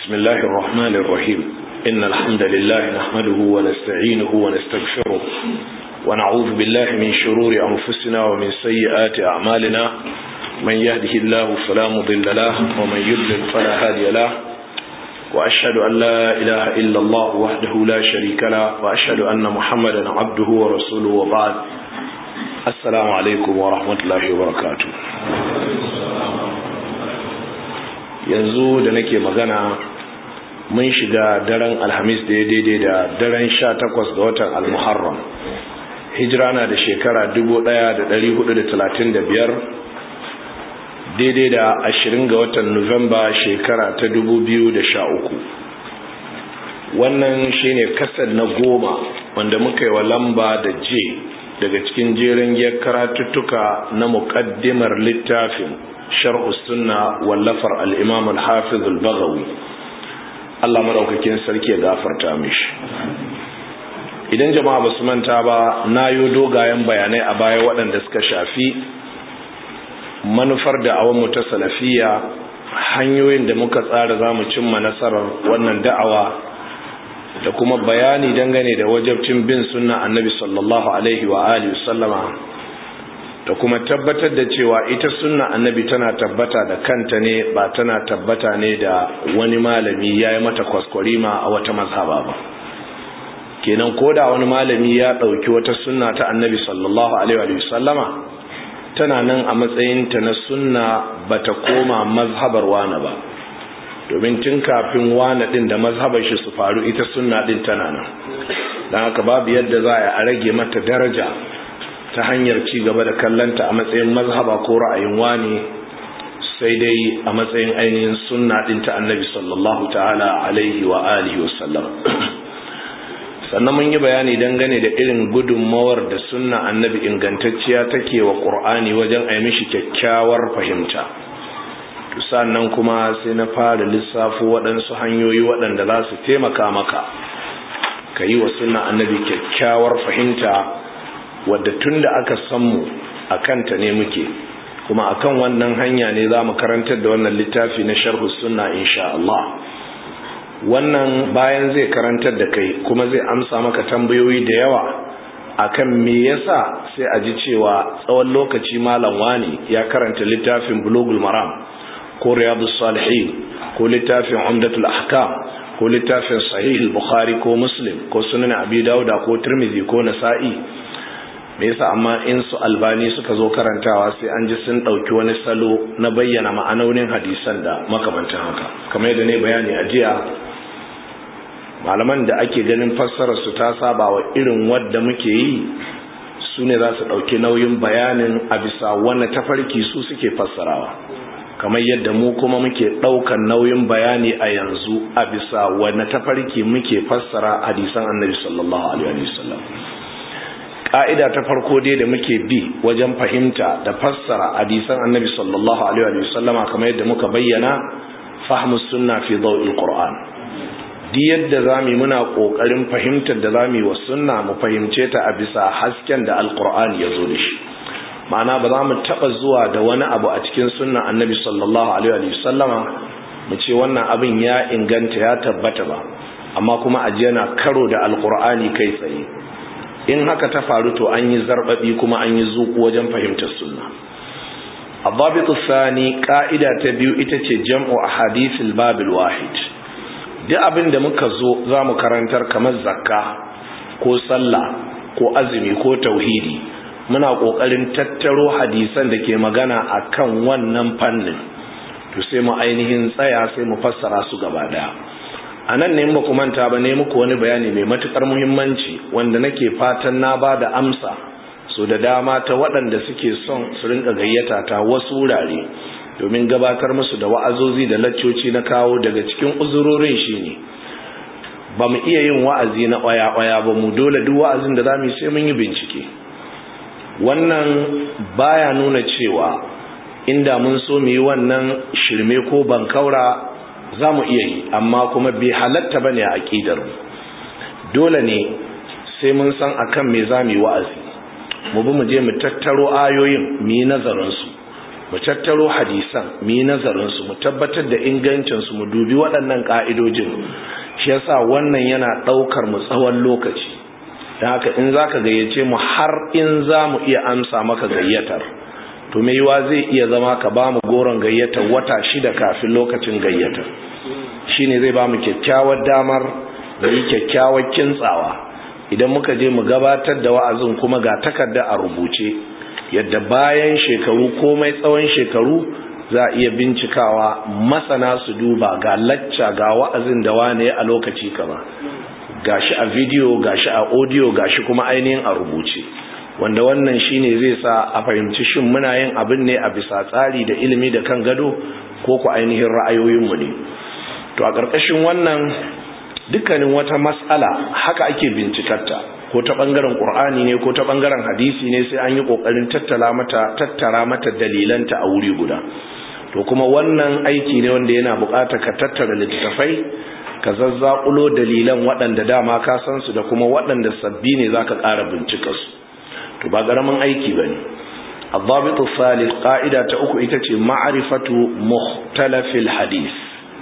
بسم الله الرحمن الرحيم إن الحمد لله نحمده ونستعينه ونستغفره ونعوذ بالله من شرور أنفسنا ومن سيئات أعمالنا من يهده الله فلا مضل له ومن يضلل فلا هادي له وأشهد أن لا إله إلا الله وحده لا شريك له وأشهد أن محمدا عبده ورسوله وبعد السلام عليكم ورحمة الله وبركاته yanzu da nake magana mun shiga daren alhamis da ya daidai da daren sha takwas ga watan almuharram hijira na da shekara dubu ɗaya da da da talatin biyar, daidai da ashirin ga watan nuwamba shekara ta dubu biyu da sha uku. wannan shine kasar na goma wanda muka yi wa lamba da j daga cikin jerin ya karatuttuka na muƙaddimar littafin shar'u sunna wallafar al-imam al-hafiz al-baghawi Allah madaukakin sarki ya gafarta mishi idan jama'a basu manta ba nayo dogayen bayanai a baya waɗanda suka shafi manufar da awon mu ta salafiya hanyoyin da muka tsara zamu cimma nasarar wannan da'awa da kuma bayani dangane da wajabcin bin sunna annabi sallallahu alaihi wa alihi sallama da kuma tabbatar da cewa ita sunna annabi tana tabbata da kanta ne ba tana tabbata ne da wani malami ya yi mata kwaskwarima a wata mazhaba ba kenan ko da wani malami ya ɗauki wata sunna ta annabi sallallahu alaihi sallama tana nan a matsayinta na sunna ba ta koma mazhabar wane ba domin tun kafin wane ɗin da mazhabar shi su faru ita sunna ɗin tana nan don haka babu yadda za a rage mata daraja ta hanyar ci gaba da kallanta a matsayin mazhaba ko ra'ayin wani sai dai a matsayin ainihin sunna din ta annabi sallallahu ta'ala alaihi wa alihi wa sallam sannan mun yi bayani dangane da irin gudunmawar da sunna annabi ingantacciya take wa qur'ani wajen a mishi kyakkyawar fahimta sannan kuma sai na fara lissafo waɗansu hanyoyi waɗanda za su taimaka maka ka yi wa sunna annabi kyakkyawar fahimta wadda tun da aka mu a kanta ne muke kuma akan wannan hanya ne za mu karantar da wannan littafi na sharhu sunna insha Allah wannan bayan zai karantar da kai kuma zai amsa maka tambayoyi da yawa akan me yasa sai a ji cewa tsawon lokaci malam wani ya karanta littafin bulugul maram ko riyadus salihin ko littafin umdatul ahkam ko littafin sahih al-bukhari ko muslim ko sunan abi dauda ko tirmidhi ko nasa'i me yasa amma in su albani suka zo karantawa sai an ji sun ɗauki wani salo na bayyana ma'anonin hadisan da makamantan haka kamar yadda ne bayani a jiya malaman da ake ganin fassarar su ta saba wa irin wadda muke yi su ne za su ɗauki nauyin bayanin a bisa wani tafarki su suke fassarawa kamar yadda mu kuma muke ɗaukan nauyin bayani a yanzu a bisa wani tafarki muke fassara hadisan annabi sallallahu alaihi wasallam ka'ida ta farko dai da muke bi wajen fahimta da fassara hadisan annabi sallallahu alaihi wa sallama kamar yadda muka bayyana fahmus sunna fi dawil qur'an di yadda zamu muna kokarin fahimtar da zamu wa sunna mu fahimce ta a bisa hasken da alqur'ani ya zo da shi ma'ana ba za mu taba zuwa da wani abu a cikin sunna annabi sallallahu alaihi wa sallama mu ce wannan abin ya inganta ya tabbata ba amma kuma ajiya na karo da alqur'ani kai tsaye in haka ta faru to an yi zarbabi kuma an yi zuku wajen fahimtar sunna ababitu sani ka'ida ta biyu ita ce jam'u ahadithil babil wahid duk abin da muka zo za mu karantar kamar zakka ko sallah ko azumi ko tauhidi muna kokarin tattaro hadisan da ke magana akan wannan fannin to sai mu ainihin tsaya sai mu fassara su gaba daya a nan ne ba ku manta ba ne muku wani bayani mai matukar muhimmanci wanda nake fatan na ba da amsa so da dama ta waɗanda suke son su rinka gayyata ta wasu wurare domin gabatar musu da wa'azozi da laccoci na kawo daga cikin uzurorin shine ba mu iya yin wa'azi na ƙwaya-ƙwaya ba mu dole duk wa'azin da za mu yi sai mun yi bincike wannan baya nuna cewa inda mun so mu yi wannan shirme ko bankaura za mu iya yi amma kuma bai halatta ba ne a aƙidar dole ne sai mun san akan me za mu yi wa'azi mu bi mu je mu tattaro ayoyin mu yi nazarinsu mu tattaro hadisan mu yi nazarinsu mu tabbatar da ingancinsu mu dubi waɗannan ƙa'idojin shi yasa wannan yana ɗaukar mu tsawon lokaci don haka in za ka gayyace mu har in za mu iya amsa maka gayyatar to mai yiwa zai iya zama ka ba mu goron gayyatar wata shida kafin lokacin gayyatar shine zai ba mu kyakkyawar damar da yi kyakkyawar kintsawa idan muka je mu gabatar da wa'azin kuma ga takarda a rubuce yadda bayan shekaru komai tsawon shekaru za a iya bincikawa masana su duba ga lacca ga wa'azin da wane a lokaci kama gashi a video gashi a audio gashi kuma ainihin a rubuce wanda wannan shine zai sa a fahimci shin muna yin abin ne a bisa tsari da ilimi da kan gado ko ku ainihin ra'ayoyinmu ne to a ƙarƙashin wannan dukkanin wata mas'ala haka ake bincikarta ko ta bangaren qur'ani ne ko ta bangaren hadisi ne sai an yi kokarin tattala mata tattara mata dalilanta a wuri guda to kuma wannan aiki ne wanda yana buƙatar ka tattara littattafai ka zazzakulo dalilan waɗanda dama ka san su da kuma waɗanda sabbi ne zaka ƙara bincika su to ba ƙaramin aiki bane الضابط الثالث قاعدة أكو إتتي معرفة مختلف الحديث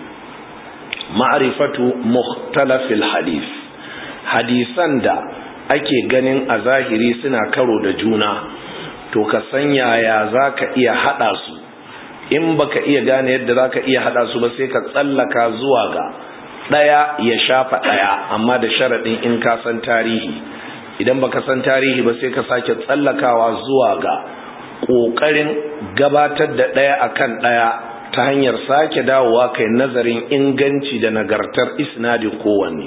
ma'arifatu mukhtalafil hadith hadisan da ake ganin a zahiri suna karo da juna to ka san yaya zaka iya hada su in baka iya gane yadda zaka iya hada su ba sai ka tsallaka zuwa ga daya ya shafa daya amma da sharadin in ka san tarihi idan baka san tarihi ba sai ka sake tsallakawa zuwa ga kokarin gabatar da daya akan daya ta hanyar sake dawowa kai nazarin inganci da nagartar isnadin kowanne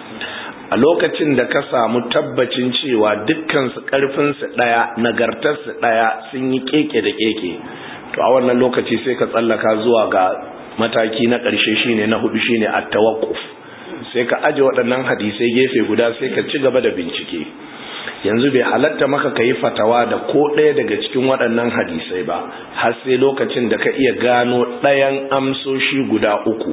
a lokacin da ka samu tabbacin cewa dukkansu ƙarfinsu ɗaya nagartarsu ɗaya sun yi keke da keke to a wannan lokaci sai ka tsallaka zuwa ga mataki na ƙarshe shine na hudu shine at-tawaqquf sai ka aje waɗannan hadisai gefe guda sai ka ci gaba da bincike yanzu bai halatta maka ka yi fatawa da ko ɗaya daga cikin waɗannan hadisai ba har sai lokacin da ka iya gano ɗayan amsoshi guda uku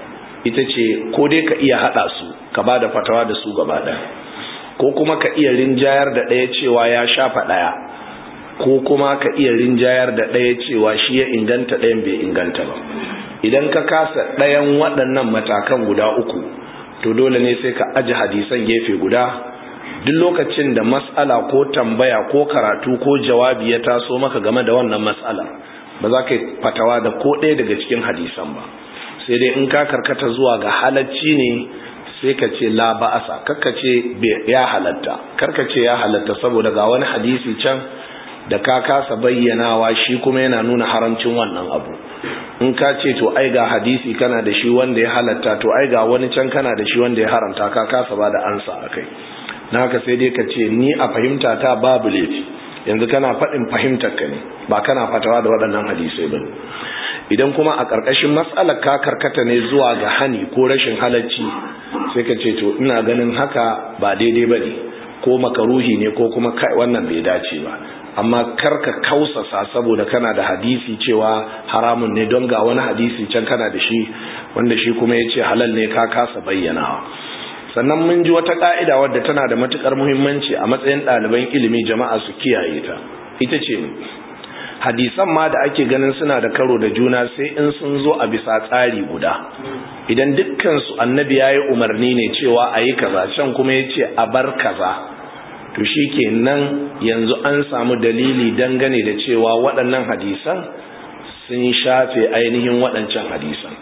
ita ce ko dai ka iya haɗa su ka ba da fatawa da su gaba ɗaya ko kuma ka iya rinjayar da ɗaya cewa ya shafa ɗaya ko kuma ka iya rinjayar da ɗaya cewa shi ya inganta ɗayan bai inganta ba idan ka kasa ɗayan waɗannan matakan guda uku to dole ne sai ka aji hadisan gefe guda duk lokacin da mas'ala ko tambaya ko karatu ko jawabi ya taso maka game da wannan mas'ala ba za ka yi fatawa da ko ɗaya daga cikin hadisan ba sai dai in ka karkata zuwa ga halacci ne sai ka ce la ba'asa karka ce ya halatta karka ce ya halatta saboda ga wani hadisi can da ka kasa bayyanawa shi kuma yana nuna haramcin wannan abu in ka ce to ai ga hadisi kana da shi wanda ya halatta to ai ga wani can kana da shi wanda ya haramta ka kasa ba da ansa akai na haka sai dai ka ce ni a fahimta ta babu laifi yanzu kana faɗin fahimtar ka ne ba kana fatawa da waɗannan hadisai ba idan kuma a ƙarƙashin matsalar ka karkata ne zuwa ga hani ko rashin halacci sai ka ce to ina ganin haka ba daidai ba ne ko makaruhi ne ko kuma kai wannan bai dace ba amma karka kausasa saboda kana da hadisi cewa haramun ne don ga wani hadisi can kana da shi wanda shi kuma ya ce halal ne ka kasa bayyanawa sannan mun ji wata ka'ida wadda tana da matukar muhimmanci a matsayin ɗaliban ilimi jama'a su kiyaye ta ita ce hadisan ma da ake ganin suna da karo da juna sai in sun zo a bisa tsari guda idan dukkansu annabi ya yi umarni ne cewa a yi kaza can kuma ya ce a bar kaza to shi ke nan yanzu an samu dalili dangane da cewa waɗannan hadisan sun shafe ainihin waɗancan hadisan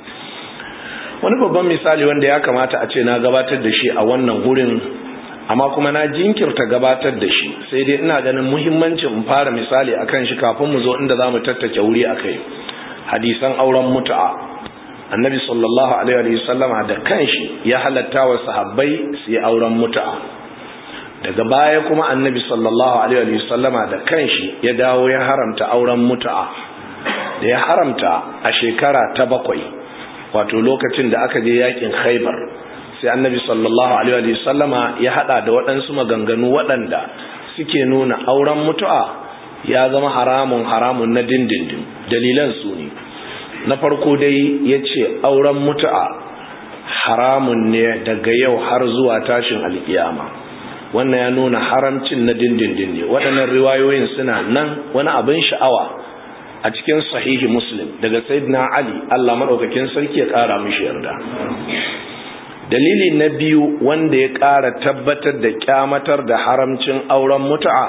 wani babban misali wanda ya kamata a ce na gabatar da shi a wannan wurin amma kuma na jinkirta gabatar da shi sai dai ina ganin muhimmancin in fara misali akan shi kafin mu zo inda za mu tattake wuri a kai hadisan auren mutu'a annabi sallallahu alaihi wasallama da kanshi ya halatta wa sahabbai su yi auren mutu'a daga baya kuma annabi sallallahu alaihi wasallama da kanshi ya dawo ya haramta auren mutu'a da ya haramta a shekara ta bakwai wato lokacin da aka je yakin khaibar sai annabi sallallahu alaihi wasallama ya hada da waɗansu maganganu waɗanda suke nuna auren mutu'a ya zama haramun haramun na dindindin dalilan su ne na farko dai ya ce auren mutu'a haramun ne daga yau har zuwa tashin alkiyama wannan ya nuna haramcin na dindindin ne waɗannan riwayoyin suna nan wani abin sha'awa a cikin sahihi muslim daga sayyidina ali Allah madaukakin sarki ya kara mishi yarda dalili na biyu wanda ya kara tabbatar da kyamatar da haramcin auren mutu'a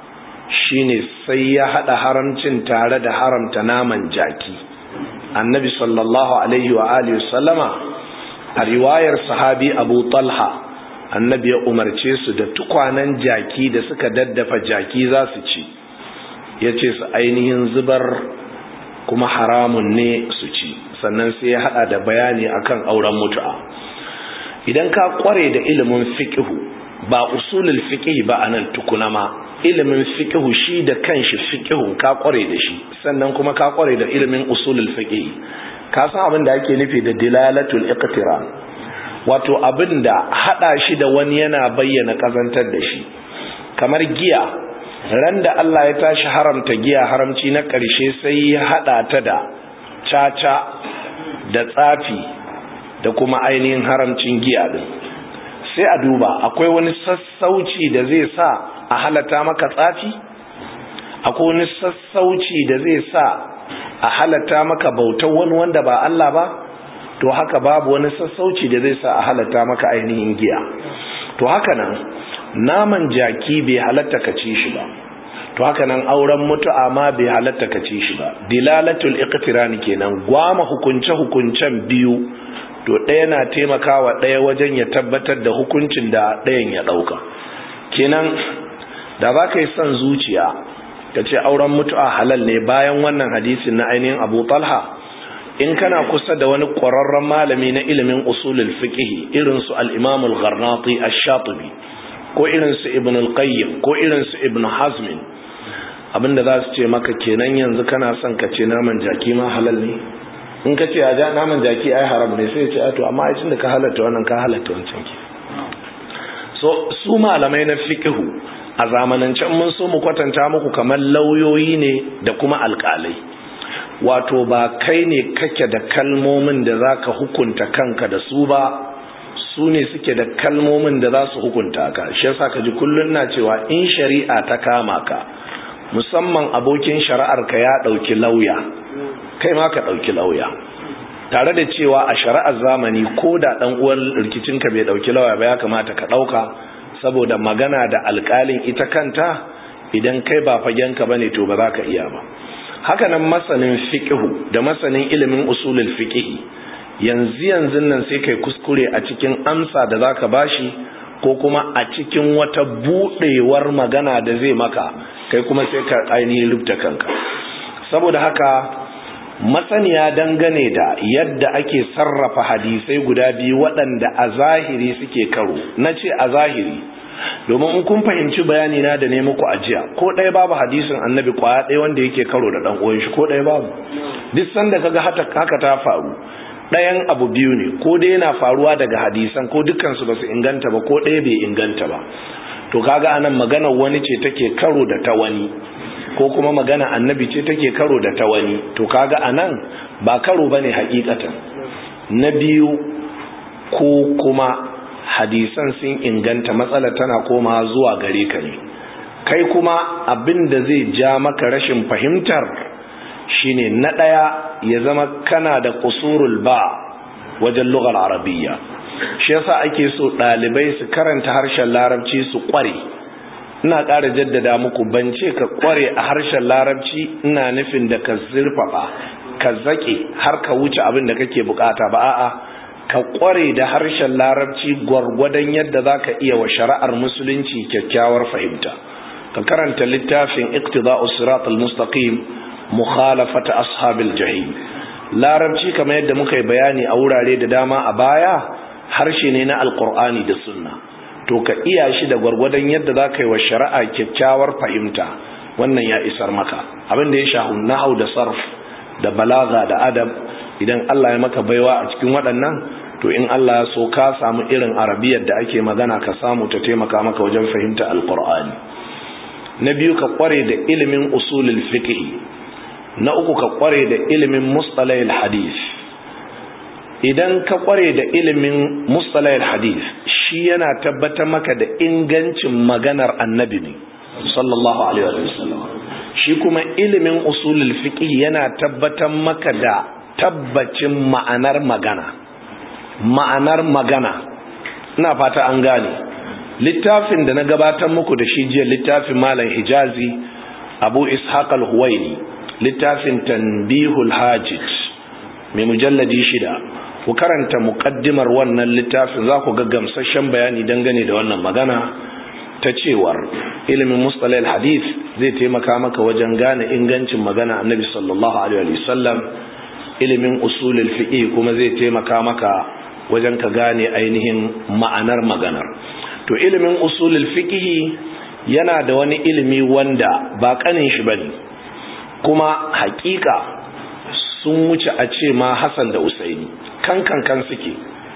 shine sai ya hada haramcin tare da haramta naman jaki annabi sallallahu alaihi wa alihi sallama a riwayar sahabi abu talha annabi ya umarce su da tukwanen jaki da suka daddafa jaki za su ci ya ce su ainihin zubar kuma haramun ne su ci sannan sai ya hada da bayani akan auren mutu'a idan ka kware da ilimin fiqhu ba usulul fiqh ba anan tukuna ma ilimin fiqhu shi da kanshi fiqhun ka kware da shi sannan kuma ka kware da ilimin usulul fiqh ka san abin da ake nufi da dilalatul iqtiran wato abin da hada shi da wani yana bayyana kazantar da shi kamar giya ran da Allah ya tashi haramta giya haramci na ƙarshe sai ya hada ta da caca da tsafi da kuma ainihin haramcin giya din sai a duba akwai wani sassauci da zai sa a halata maka tsafi akwai wani sassauci da zai sa a halata maka bautar wani wanda ba Allah ba to haka babu wani sassauci da zai sa a halata maka ainihin giya to haka nan naman jaki bai halatta ka ci shi ba to haka nan auren mutu'a ma bai halatta ka ci shi ba dilalatul iqtiran kenan gwama hukunce hukuncen biyu to ɗaya na taimakawa ɗaya wajen ya tabbatar da hukuncin da ɗayan ya ɗauka kenan da za ka yi son zuciya ka ce auren mutu'a halal ne bayan wannan hadisin na ainihin abu talha in kana kusa da wani ƙwararren malami na ilimin usulul fiqh irin su al-imam al-gharnati ash-shatibi ko irin su ibn al-qayyim ko irin su ibn hazm abinda za su ce maka kenan yanzu kana son ka ce naman jaki ma halal ne in ka ce a ja naman jaki ai haram ne sai ce to amma ai da ka halatta wannan ka halatta wancan ki so su malamai na fiqhu a zamanancen mun so mu kwatanta muku kamar lauyoyi ne da kuma alƙalai wato ba kai ne kake da kalmomin da zaka hukunta kanka da su ba su ne suke da kalmomin da za su hukunta ka shi yasa ka ji kullun na cewa in shari'a ta kama ka musamman abokin shari'ar ka ya dauki lauya kai ma ka ɗauki lauya tare da cewa a shari'ar zamani ko da ɗan uwan rikicinka bai ɗauki lauya ba ya kamata ka ɗauka saboda magana da alƙalin ita kanta idan kai ba fagenka ba ne to ba za ka iya ba haka nan masanin fiƙihu da masanin ilimin usulul fiƙihi yanzu yanzu nan sai kai kuskure a cikin amsa da za ka bashi ko kuma a cikin wata buɗewar magana da zai maka kai kuma sai ka ainihin rubuta kanka saboda haka masaniya dangane da yadda ake sarrafa hadisai guda biyu waɗanda a zahiri suke karo na ce a zahiri domin in kun fahimci bayani na da ne muku ajiya ko ɗaya babu hadisin annabi kwaya ɗaya wanda yake karo da ɗan uwan shi ko ɗaya babu duk sanda kaga haka ta faru ɗayan abu biyu ne ko dai yana faruwa daga hadisan ko dukkan su basu inganta ba ko ɗaya bai inganta ba to kaga anan maganar wani ce take karo da ta wani ko kuma magana annabi ce take karo da ta wani to kaga anan ba karo bane hakikatan na biyu ko kuma hadisan sun inganta matsala tana koma zuwa gare ka ne kai kuma abin da zai ja maka rashin fahimtar shine na daya ya zama kana da kusurul ba wajen lugar arabiyya shi yasa ake so dalibai su karanta harshen larabci su kware ina ƙara jaddada muku ban ce ka ƙware a harshen larabci ina nufin da ka zurfafa ka zaƙe har ka wuce abin da kake bukata ba a'a ka ƙware da harshen larabci gwargwadon yadda za ka iya wa shari'ar musulunci kyakkyawar fahimta ka karanta littafin iqtida'us siratal mustaqim mukhalafata ashabil jahim larabci kamar yadda muka yi bayani a wurare da dama a baya harshe ne na alqur'ani da sunna to ka iya shi da gwargwadon yadda za ka yi wa shari'a kyakkyawar fahimta wannan ya isar maka abin da ya shahu nahau da sarf da balaga da adab idan Allah ya maka baiwa a cikin waɗannan to in Allah ya so ka samu irin arabiyar da ake magana ka samu ta taimaka maka wajen fahimta alqur'ani na biyu ka kware da ilimin usulul fiqh na uku ka kware da ilimin mustalahil hadith idan ka kware da ilimin mustalahil hadith shi yana tabbatar maka da ingancin maganar annabi ne sallallahu alaihi wasallam shi kuma ilimin usulul fiqh yana tabbatar maka da tabbacin ma'anar magana ma'anar magana ina fata an gane littafin da na gabatar muku da shi jiya littafin malam hijazi abu ishaq al-huwaini littafin tanbihul hajij mai mujalladi shida ku karanta muqaddimar wannan littafin za ku ga gamsasshen bayani dangane da wannan magana ta cewar ilimin mustalahil hadith zai taimaka maka wajen gane ingancin magana annabi sallallahu alaihi wasallam ilimin usulul fiqh kuma zai taimaka maka wajen ka gane ainihin ma'anar maganar to ilimin usulul fiqh yana da wani ilimi wanda ba kanin shi bane kuma hakika sun wuce a ce ma Hassan da Usaini kan kan kan suke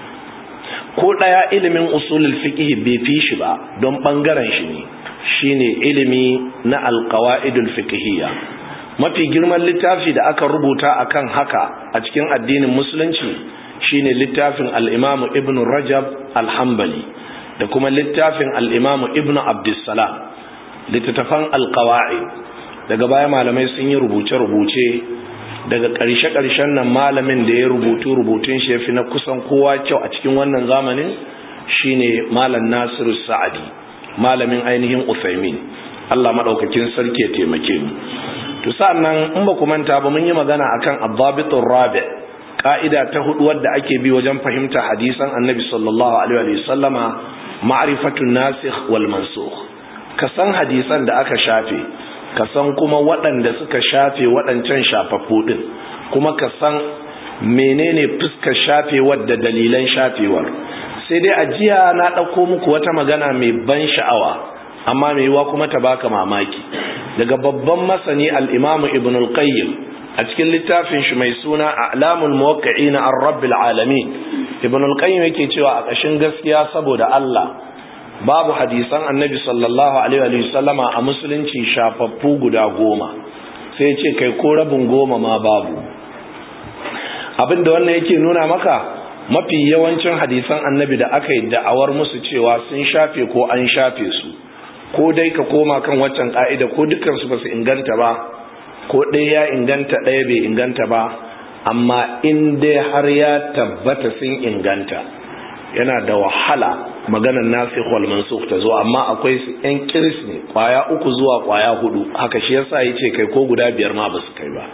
ko daya ilimin usulul fiqh bai fi shi ba don bangaren shi ne shine ilimi na alqawaidul fiqhiyya mafi girman littafi da aka rubuta akan haka a cikin addinin musulunci shine littafin al-Imam Ibn Rajab al-Hanbali da kuma littafin al-Imam Ibn Abdussalam littattafan al-qawaid daga baya malamai sun yi rubuce-rubuce daga ƙarshe-ƙarshen nan malamin da ya rubutu rubutun shi yafi na kusan kowa kyau a cikin wannan zamanin shine malam Nasiru Sa'adi malamin ainihin Uthaymin Allah madaukakin sarki ya taimake mu to sa'annan in ba ku manta ba mun yi magana akan ad-dabitur rabi' ka'ida ta hudu wadda ake bi wajen fahimta hadisan Annabi sallallahu alaihi wa sallama ma'rifatun nasikh wal mansukh ka san hadisan da aka shafe ka san kuma waɗanda suka shafe waɗancan shafaffu ɗin kuma ka san menene fuskar shafewar da dalilan shafewar sai dai a jiya na ɗauko muku wata magana mai ban sha'awa amma mai yiwa kuma ta baka mamaki daga babban masani al'imamu ibn al-qayyim a cikin littafin shi mai suna a'lamul muwaqqi'ina ar-rabbil alamin ibn al-qayyim yake cewa a ƙashin gaskiya saboda Allah babu hadisan annabi sallallahu alaihi wa sallama a musulunci shafaffu guda goma sai ce kai ko rabin goma ma babu abinda wannan yake nuna maka mafi yawancin hadisan annabi da aka yi da'awar musu cewa sun shafe ko an shafe su ko dai ka koma kan waccan ka'ida ko dukansu ba su inganta ba ko ɗaya ya inganta ɗaya bai inganta ba amma in dai har ya tabbata sun inganta yana da wahala maganar nasikh wal mansukh ta zo amma akwai su yan kiris ne kwaya uku zuwa kwaya hudu haka shi yasa yace kai ko guda biyar ma basu kai ba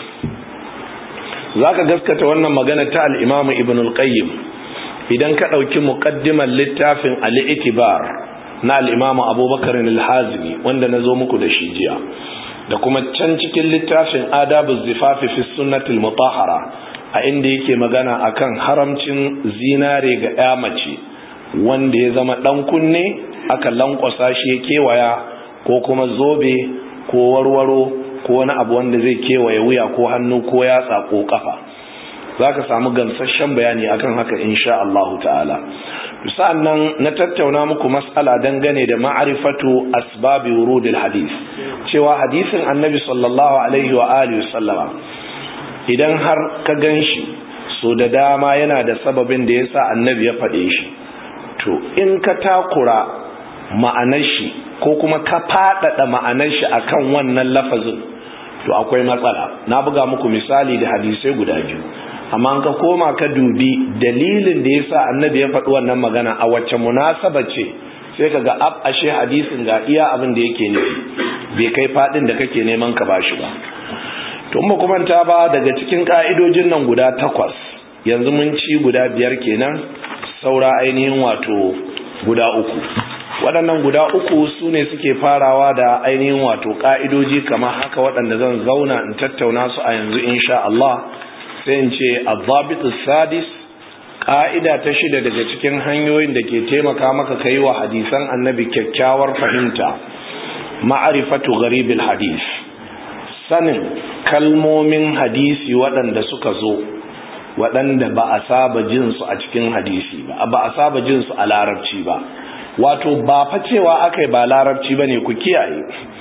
zaka gaskata wannan magana ta al-Imam Ibn al-Qayyim idan ka dauki muqaddimar littafin al-Itibar na al-Imam Abubakar al-Hazimi wanda nazo muku da shi jiya da kuma can cikin littafin Adabuz Zifafi fi Sunnatil Mutahhara a inda yake magana akan haramcin zinare ga ya mace wanda ya zama dan kunne aka lankwasa shi ya kewaya ko kuma zobe ko warwaro ko wani abu wanda zai kewaye wuya ko hannu ko yatsa ko kafa zaka samu gamsasshen bayani akan haka insha Allah ta'ala sa'annan na tattauna muku mas'ala dangane da ma'rifatu asbabi wurudil hadith cewa hadisin annabi sallallahu alaihi wa alihi sallama idan har ka ganshi so da dama yana da sababin da yasa annabi ya faɗe shi to in ka takura ma'anar shi ko kuma ka faɗaɗa ma'anar shi akan wannan lafazin to akwai matsala na buga muku misali da hadisai guda biyu amma an ka koma ka dubi dalilin da yasa annabi ya faɗi wannan magana a wacce munasaba ce sai ka ga ab ashe hadisin ga iya abin da yake nufi bai kai faɗin da kake neman ka bashi ba to mu kuma ta ba daga cikin ka'idojin nan guda takwas yanzu mun ci guda biyar kenan saura ainihin wato guda uku waɗannan guda uku su ne suke farawa da ainihin wato ƙa'idoji kamar haka waɗanda zan zauna in tattauna su a yanzu insha Allah sai in ce azabitu sadis ƙa'ida ta shida daga cikin hanyoyin da ke taimaka maka kai wa hadisan annabi kyakkyawar fahimta ma'arifatu garibil hadis sanin kalmomin hadisi waɗanda suka zo waɗanda ba a saba jinsu a cikin hadisi ba ba a saba jinsu a larabci ba wato ba fa cewa aka yi ba larabci ba ne ku kiyaye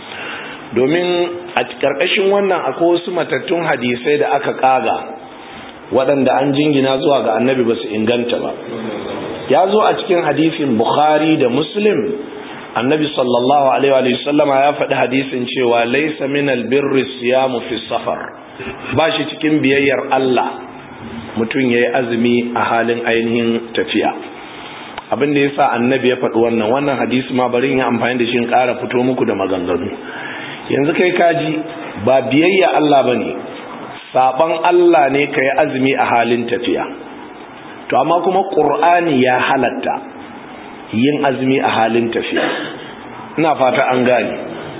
domin a ƙarƙashin wannan akwai wasu matattun hadisai da aka ƙaga waɗanda an jingina zuwa ga annabi ba su inganta ba ya zo a cikin hadisin bukhari da muslim annabi sallallahu alaihi wa sallama ya faɗi hadisin cewa laysa min albirri siyamu fi safar ba shi cikin biyayyar Allah mutum yayi azumi a halin ainihin tafiya abin da yasa annabi ya faɗi wannan wannan hadisi ma bari in yi amfani da shi in ƙara fito muku da maganganu yanzu kai kaji ba biyayya Allah bane saban Allah ne kai azumi a halin tafiya to amma kuma qur'ani ya halatta yin azumi a halin tafiya ina fata an gane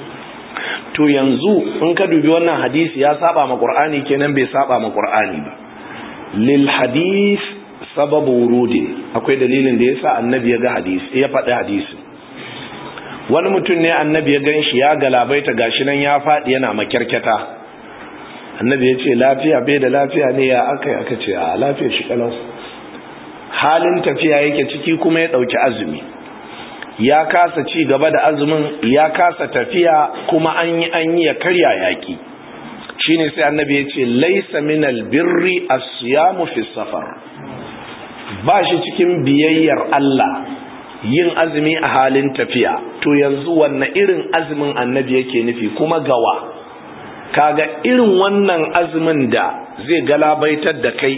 to yanzu in ka dubi wannan hadisi ya saba ma qur'ani kenan bai saba ma qur'ani ba lil hadis sababu wurudi akwai dalilin da yasa annabi ya ga hadisi ya faɗi hadisi wani mutum ne annabi ya ganshi ya galabaita gashi nan ya faɗi yana makyarkyata annabi ya ce lafiya bai da lafiya ne ya aka yi aka ce a lafiya shi kalau halin tafiya yake ciki kuma ya ɗauki azumi ya kasa ci gaba da azumin ya kasa tafiya kuma an yi an yi ya karya yaƙi shine sai annabi ya ce laisa minal birri as-siyamu fi safar ba shi cikin biyayyar Allah yin azumi a halin tafiya to yanzu wanne irin azumin annabi yake nufi kuma gawa kaga irin wannan azumin da zai galabaitar da kai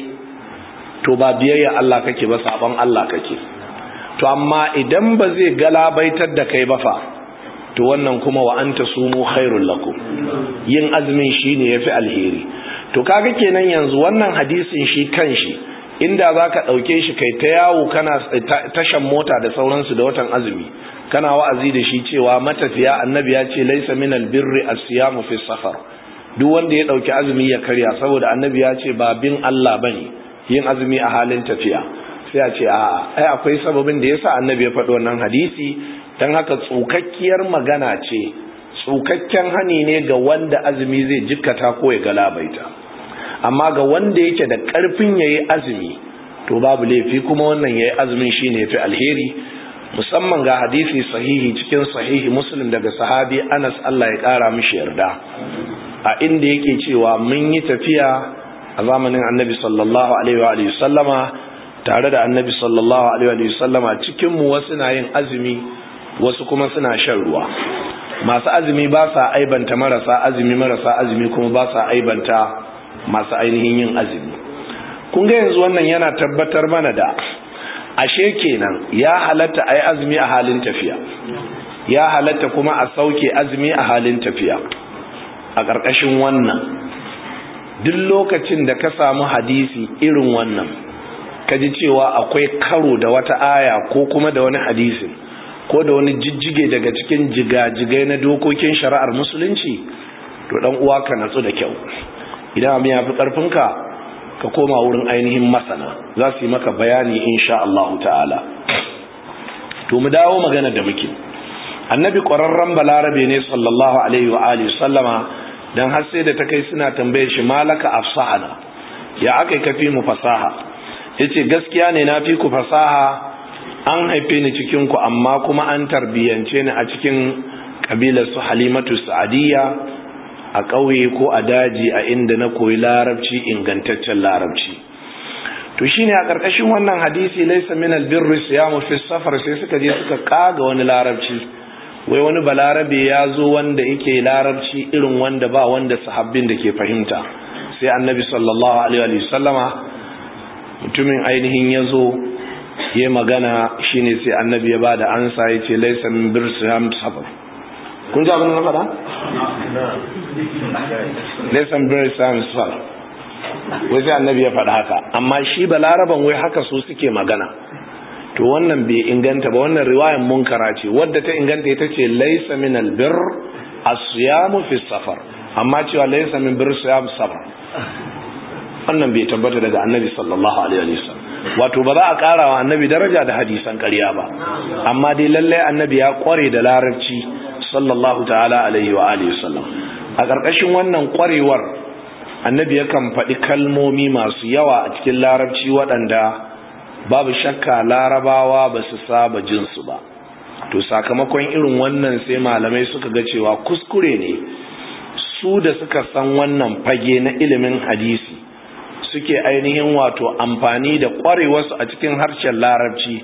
to ba biyayya Allah kake ba sabon Allah kake to amma idan ba zai galabaitar da kai ba fa to wannan kuma wa anta sumu khairul lakum yin azumin shine yafi alheri to kaga kenan yanzu wannan hadisin shi kanshi inda zaka dauke shi kai ta yawo kana tashan mota da sauransu da watan azumi kana wa'azi da shi cewa matafiya annabi ya ce laysa minal birri as-siyamu fi safar duk wanda ya dauki azumi ya karya saboda annabi ya ce ba bin Allah bane yin azumi a halin tafiya sai a ce a'a ai akwai sababin da yasa annabi ya faɗi wannan hadisi dan haka tsukakkiyar magana ce tsukakken hani ne ga wanda azumi zai jikkata ko ya galabaita amma ga wanda yake da ƙarfin yayi azumi to babu laifi kuma wannan yayi azumin shine yafi alheri musamman ga hadisi sahihi cikin sahihi muslim daga sahabi Anas Allah ya kara mishi yarda a inda yake cewa mun yi tafiya a zamanin annabi sallallahu alaihi wa sallama tare da annabi sallallahu alaihi wa sallama cikin mu wasu na yin azumi wasu kuma suna shan ruwa masu azumi ba sa aibanta marasa azumi marasa azumi kuma ba sa aibanta masu ainihin yin azumi kun ga yanzu wannan yana tabbatar mana da ashe kenan ya halatta a yi azumi a halin tafiya ya halatta kuma a sauke azumi a halin tafiya a ƙarƙashin wannan duk lokacin da ka samu hadisi irin wannan ka ji cewa akwai karo da wata aya ko kuma da wani hadisin ko da wani jijjige daga cikin jigajigai na dokokin shari'ar musulunci to dan uwa ka natsu da kyau idan abin ya fi ƙarfinka ka koma wurin ainihin masana za su yi maka bayani insha Allah ta'ala to mu dawo magana da muke annabi ƙwararren balarabe ne sallallahu alaihi wa alihi sallama dan har sai da ta kai suna tambaye shi malaka afsahana ya akai kafi mu fasaha yace gaskiya ne na fi ku fasaha an haife ni cikin ku amma kuma an tarbiyance ni a cikin kabilar su halimatu sa'adiyya a ƙauye ko a daji a inda na koyi larabci ingantaccen larabci to shine a ƙarƙashin wannan hadisi laysa min albirri siyamu fi safar sai suka je suka kaga wani larabci wai wani balarabe ya zo wanda yake larabci irin wanda ba wanda sahabbin da ke fahimta sai annabi sallallahu alaihi wasallama mutumin ainihin ya zo ya magana shine sai annabi ya bada ansa ya ce laysa min birri siyamu safar kun ji abin da na faɗa? Lesson very science fall. Wai sai annabi ya faɗa haka, amma shi ba laraban wai haka su suke magana. To wannan bai inganta ba wannan riwayan munkara ce, wadda ta inganta ita ce laisa min albir asiyamu fi safar, amma cewa laisa min bir siyam safar. Wannan bai tabbata daga annabi sallallahu alaihi wasallam. Wato ba za a ƙara wa annabi daraja da hadisan ƙarya ba, amma dai lallai annabi ya ƙware da larabci sallallahu ta'ala alaihi wa alihi wasallam a ƙarƙashin wannan ƙwarewar annabi yakan faɗi kalmomi masu yawa a cikin larabci waɗanda babu shakka larabawa ba su saba jinsu ba to sakamakon irin wannan sai malamai suka ga cewa kuskure ne su da suka san wannan fage na ilimin hadisi suke ainihin wato amfani da ƙwarewarsu a cikin harshen larabci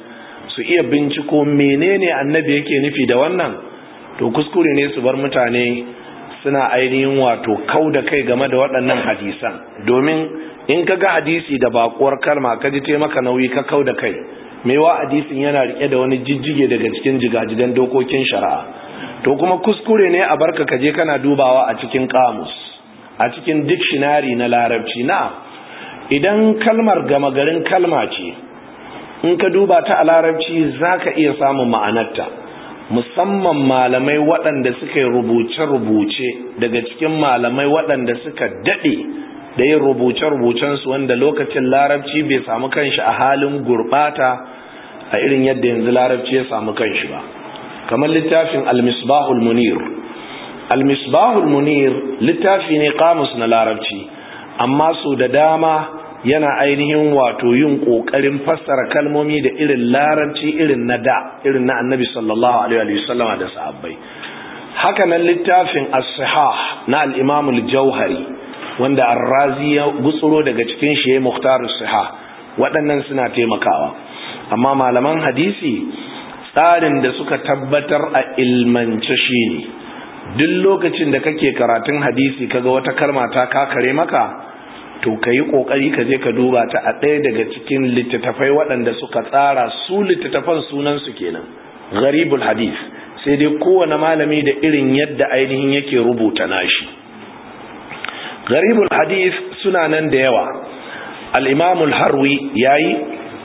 su iya binciko menene annabi yake nufi da wannan to kuskure ne su bar mutane suna ainihin wato kau da kai game da waɗannan hadisan domin in ka ga hadisi da bakuwar kalma ka ji maka nauyi ka kau da kai wa hadisin yana rike da wani jijjige daga cikin jigajigan dokokin shari'a to kuma kuskure ne a barka ka je kana dubawa a cikin kamus a cikin dictionary na larabci na idan kalmar gama garin kalma ce in ka duba ta a larabci za ka iya samun ma'anarta musamman malamai waɗanda suka yi rubuce-rubuce daga cikin malamai waɗanda suka daɗe da yin rubuce-rubucensu wanda lokacin larabci bai samu kanshi a halin gurɓata a irin yadda yanzu larabci ya samu kanshi ba kamar littafin al-misbahul munir al-misbahul munir littafi ne kamus na larabci amma su da dama yana ainihin wato yin kokarin fassara kalmomi da irin larabci irin na da irin na annabi sallallahu alaihi wasallam da sahabbai haka nan littafin as-sihah na al-imam al-jauhari wanda ar-razi ya gutsuro daga cikin shi muhtar as-sihah waɗannan suna taimakawa amma malaman hadisi tsarin da suka tabbatar a ilmance shine duk lokacin da kake karatun hadisi kaga wata kalma ta kakare maka to ka yi ƙoƙari ka je ka duba ta a ɗaya daga cikin littattafai waɗanda suka tsara su littattafan sunansu kenan gharibul hadith sai dai kowane malami da irin yadda ainihin yake rubuta nashi gharibul hadith suna nan da yawa al-imamul harwi yayi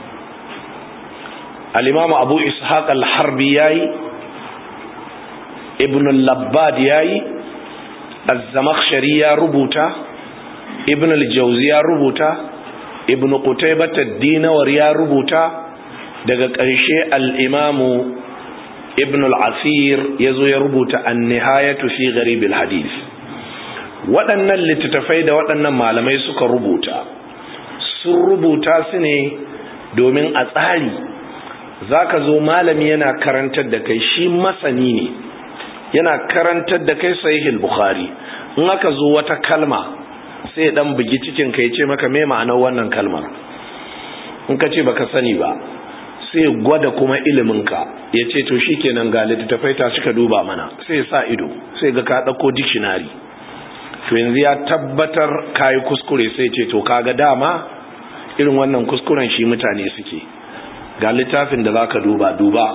al-imamu abu ishaq al-harbi yayi ibn al-labbad yayi az-zamakhshari ya rubuta ibn al-jawzi ya rubuta ibn qutaybah ad-dinawar ya rubuta daga ƙarshe al-imamu ibn al-asir yazo ya rubuta an-nihayatu fi gharib al-hadith waɗannan littattafai da waɗannan malamai suka rubuta sun rubuta su ne domin a tsari zaka zo malami yana karantar da kai shi masani ne yana karantar da kai sahih bukhari in aka zo wata kalma sai dan bugi cikin ka yace maka me ma'anar wannan kalmar in ka ce baka sani ba sai gwada kuma ilimin ka yace to shikenan ga littafai ta suka duba mana sai sa ido sai ga ka dauko dictionary to yanzu ya tabbatar kai kuskure sai ce to kaga dama irin wannan kuskuren shi mutane suke ga littafin da zaka duba duba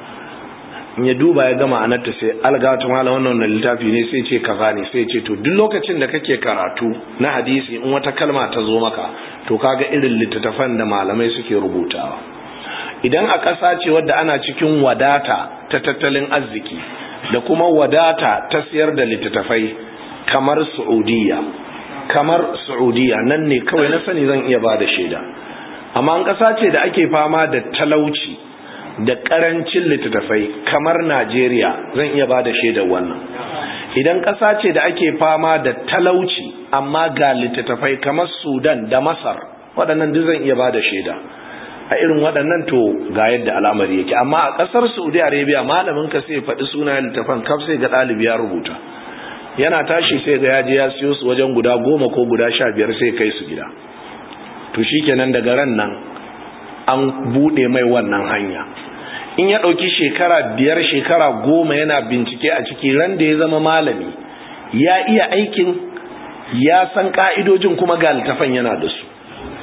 in ya duba ya gama anarta sai algatu mala wannan littafi ne sai ce kaza ne sai ce to duk lokacin da kake karatu na hadisi in wata kalma ta zo maka to kaga irin littattafan da malamai suke rubutawa idan a ƙasa ce wadda ana cikin wadata ta tattalin arziki da kuma wadata ta siyar da littattafai kamar Saudiya kamar Saudiya nan ne kawai na sani zan iya ba da shaida amma an ƙasa ce da ake fama da talauci da karancin littattafai kamar Najeriya zan iya ba da shaidar wannan idan ƙasa ce da ake fama da talauci amma ga littattafai kamar Sudan da Masar waɗannan duk zan iya ba da shaida a irin waɗannan to ga yadda al'amari yake amma a ƙasar Saudi Arabia malamin ka sai faɗi sunayen littattafan kaf sai ga ɗalibi ya rubuta yana tashi sai ga yaje ya siyo su wajen guda goma ko guda sha biyar sai kai su gida to shikenan daga ran nan an buɗe mai wannan hanya in ya ɗauki shekara biyar shekara goma yana bincike a ciki ran da ya zama malami ya iya aikin ya san ƙa'idojin kuma ga littafan yana da su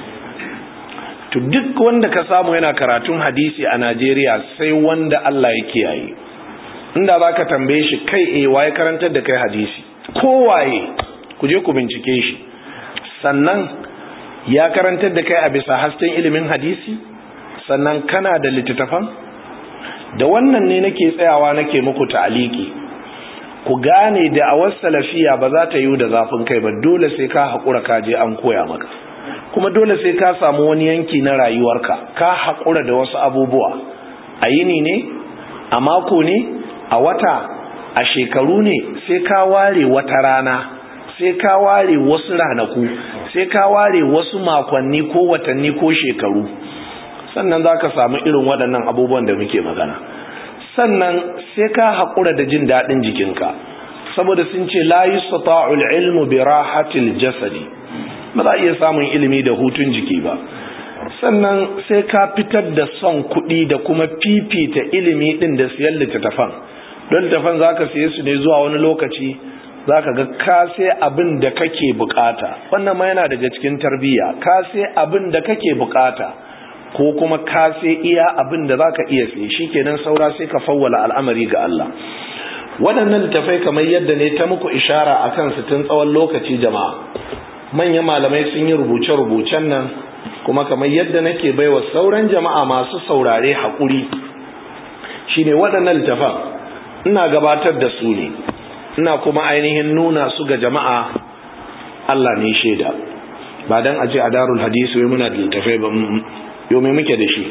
to duk wanda ka samu yana karatun hadisi a najeriya sai wanda allah ya kiyaye inda za ka tambaye shi kai e waye karantar da kai hadisi kowaye ku je ku bincike shi sannan ya karantar da kai a bisa hasken ilimin hadisi sannan kana da littattafan da wannan ne nake tsayawa nake muku ta'aliki ku gane da a salafiya ba za ta yi da zafin kai ba dole sai ka haƙura ka je an koya maka kuma dole sai ka samu wani yanki na rayuwarka ka haƙura da wasu abubuwa a yini ne a mako ne a wata a shekaru ne sai ka ware wata rana sai ka ware wasu ranaku sai ka ware wasu makonni ko watanni ko shekaru sannan za ka samu irin waɗannan abubuwan da muke magana sannan sai ka haƙura da jin daɗin jikinka saboda sun ce la yustata'ul ilmu bi rahatil jasadi ba za a iya samun ilimi da hutun jiki ba sannan sai ka fitar da son kuɗi da kuma fifita ilimi ɗin da siyan littattafan don littattafan za ka siye su ne zuwa wani lokaci za ka ga ka sai abin da kake bukata wannan ma yana daga cikin tarbiyya ka sai abin da kake bukata ko kuma ka sai iya abin da za ka iya sai shi kenan saura sai ka fawwala al'amari ga Allah waɗannan littafai kamar yadda ne ta muku ishara a kansu tun tsawon lokaci jama'a manyan malamai sun yi rubuce-rubucen nan kuma kamar yadda nake baiwa sauran jama'a masu saurare haƙuri shine waɗannan littafan ina gabatar da su ne ina kuma ainihin nuna su ga jama'a Allah ne shaida ba dan aje a darul hadisi wai muna da littafai ba yau mai muke da shi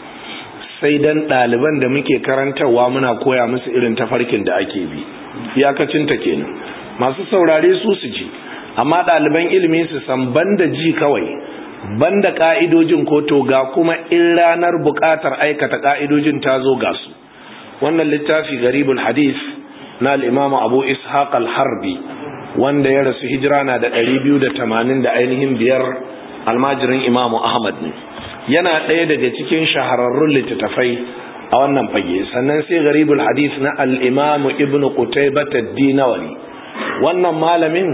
sai dan ɗaliban da muke karantarwa muna koya musu irin tafarkin da ake bi iyakacinta kenan masu saurare su su ji amma ɗaliban ilimi su san banda ji kawai banda ka'idojin ko to ga kuma in ranar buƙatar aikata ka'idojin ta zo ga su wannan littafi garibul hadis na al'imamu abu ishaq al-harbi wanda ya rasu hijira na da 280 da ainihin biyar almajirin imamu ahmad ne yana ɗaya daga cikin shahararrun littattafai a wannan fage sannan sai garibul hadis na al'imamu ibn qutaybat ad-dinawari wannan malamin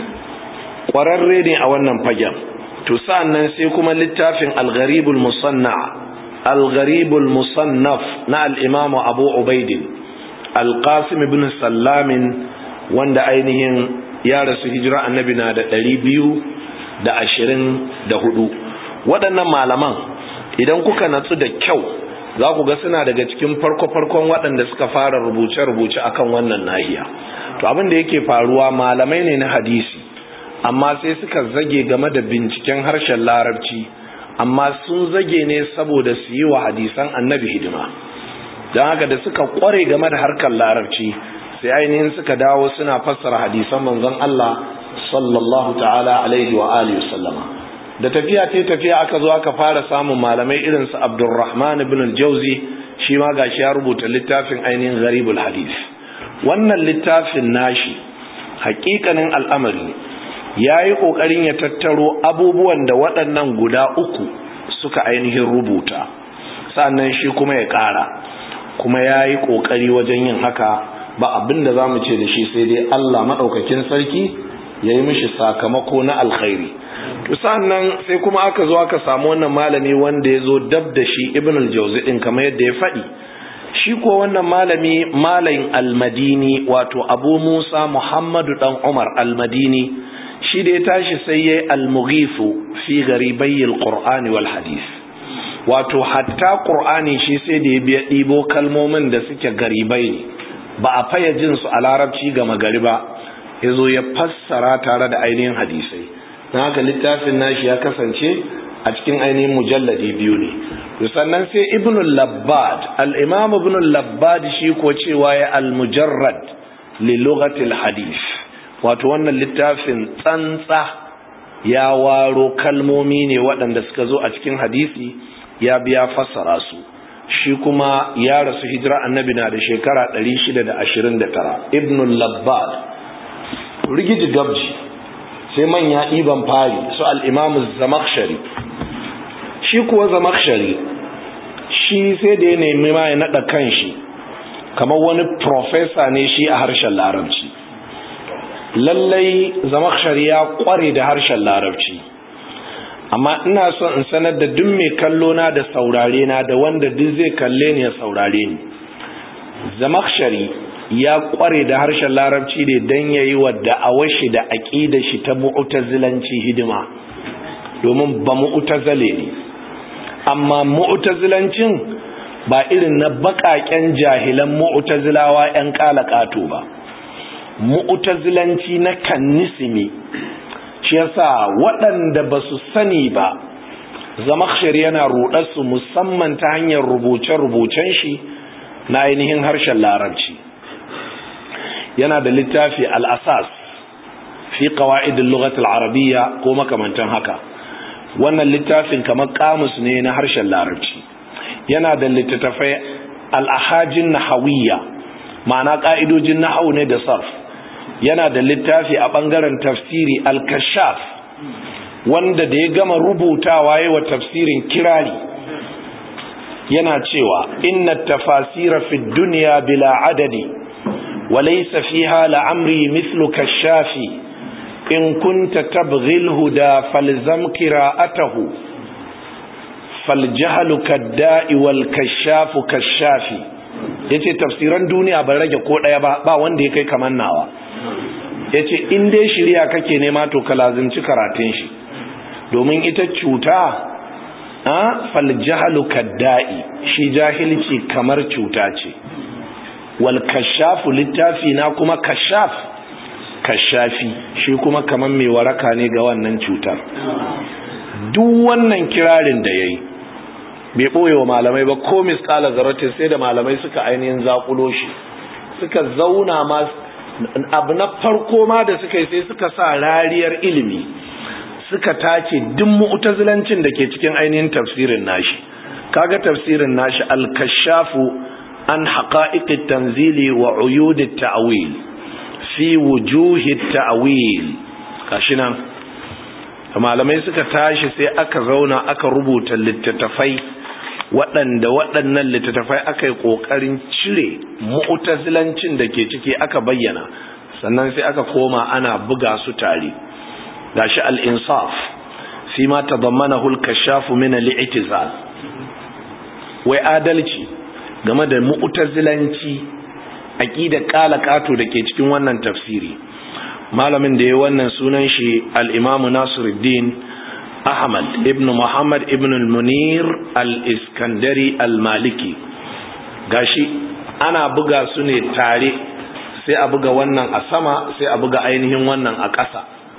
ƙwararre ne a wannan fagen to sa'annan sai kuma littafin al-gharibul musanna al-gharibul musannaf na al-imamu abu ubaidin al-qasim ibn sallamin wanda ainihin ya rasu hijira annabi na da ɗari biyu da ashirin da hudu waɗannan malaman idan kuka natsu da kyau za ku ga suna daga cikin farko-farkon waɗanda suka fara rubuce-rubuce akan wannan nahiya to abin da yake faruwa malamai ne na hadisi amma sai suka zage game da binciken harshen larabci amma sun zage ne saboda su yi wa hadisan annabi hidima don haka da suka kware game da harkar larabci sai ainihin suka dawo suna fassara hadisan manzon Allah sallallahu ta'ala alaihi wa alihi sallama da tafiya ta tafiya aka zo aka fara samun malamai irin su Abdurrahman ibn al-Jauzi shi ma gashi ya rubuta littafin ainihin gharibul hadith wannan littafin nashi hakikanin al'amari ya yi ƙoƙarin ya tattaro abubuwan da waɗannan guda uku suka ainihin rubuta sannan shi kuma ya ƙara kuma ya yi ƙoƙari wajen yin haka ba abin da za mu ce da shi sai dai Allah maɗaukakin sarki ya yi mishi sakamako na alkhairi to sannan sai kuma aka zo aka samu wannan malami wanda ya zo dab da shi ibn al-jawzi din kamar yadda ya faɗi shi ko wannan malami malamin al-madini wato abu musa muhammadu dan umar al-madini shi da ya tashi sai ya yi al-mughifu fi garibai al-qur'ani wal hadith wato hatta qur'ani shi sai da ya biya ɗibo kalmomin da suke garibai ne ba a faya jin su a larabci ga magari ba ya zo ya fassara tare da ainihin hadisai na haka littafin nashi ya kasance a cikin ainihin mujalladi biyu ne to sannan sai ibn labbad al-imam ibn labbad shi ko cewa ya al-mujarrad li lughatil hadith wato wannan littafin tsantsa ya waro kalmomi ne waɗanda suka zo a cikin hadisi ya biya fassara su shi kuma ya rasu hijira annabi na da shekara 629 ibn labbad rigiji gabji sai manya ɗiban fari su al'imamu zamakshari shi kuwa zamakshari shi sai da ya nemi ma ya naɗa kan shi kamar wani profesa ne shi a harshen larabci lallai zamakshari ya ƙware da harshen larabci amma ina son in sanar da duk mai kallo na da saurare na da wanda duk zai kalle ni ya saurare ni zamakshari ya kware da harshen larabci ne don ya yi wa da'awar shi da aƙida shi ta mu'tazilanci hidima domin ba mu'tazile ne amma mu'tazilancin ba irin na baƙaƙen jahilan mu'tazilawa 'yan ƙalaƙato ba mu'tazilanci na kannisimi shi yasa waɗanda ba su sani ba zamakshari yana ruɗarsu musamman ta hanyar rubuce-rubucen shi na ainihin harshen larabci yana da littafi al'asas fi ƙawa'idin lugatul arabiya ko makamantan haka wannan littafin kamar kamus ne na harshen larabci yana da littattafai al'ahajin nahawiyya ma'ana ƙa'idojin nahau ne da sarf yana da littafi a ɓangaren tafsiri al-kashaf wanda da ya gama rubutawa yi wa tafsirin kirari yana cewa inna tafasira fi duniya bila adadi وليس فيها لعمري مثلك الشافي إن كنت تبغي الهدى فالزم قراءته فالجهل كالداء والكشاف كالشافي yace tafsiran duniya ban rage ko daya ba ba wanda ya kai kaman nawa yace in dai shirya kake nema to ka lazimci karatun shi domin ita cuta a fal jahlu kadda'i shi jahilci kamar cuta ce wal kashafu littafi na kuma kashaf kashafi shi kuma kaman mai waraka ne ga wannan cutar duk wannan kirarin da yayi bai boye wa malamai ba ko misqala zarratin sai da malamai suka ainihin zakulo shi suka zauna ma abu na farko ma da suka yi sai suka sa rariyar ilimi suka tace duk mu'tazilancin da ke cikin ainihin tafsirin nashi kaga tafsirin nashi al-kashafu an haqa'iqit tanzili wa uyudit ta'wil fi wujuhit ta'wil kashi nan malamai suka tashi sai aka zauna aka rubuta littattafai waɗanda waɗannan littattafai aka yi ƙoƙarin cire mu'tazilancin da ke ciki aka bayyana sannan sai aka koma ana buga su tare gashi al-insaf fi ma tadammanahu al-kashaf min al-i'tizal wai adalci game da mu'tazilanci aqida kala kato da ke cikin wannan tafsiri malamin da ya wannan sunan shi al-imamu Nasiruddin Ahmad ibn Muhammad ibn al-Munir al-Iskandari al-Maliki gashi ana buga su ne tare sai a buga wannan a sama sai a buga ainihin wannan a ƙasa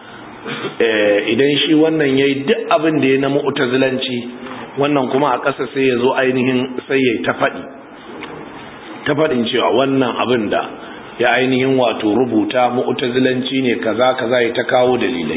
idan shi wannan yayi duk abin da ya na mu'tazilanci wannan kuma a ƙasa sai ya zo ainihin sai ya ta faɗi ta faɗin cewa wannan abin da ya ainihin wato rubuta mu'tazilanci ne kaza kaza ya ta kawo dalilai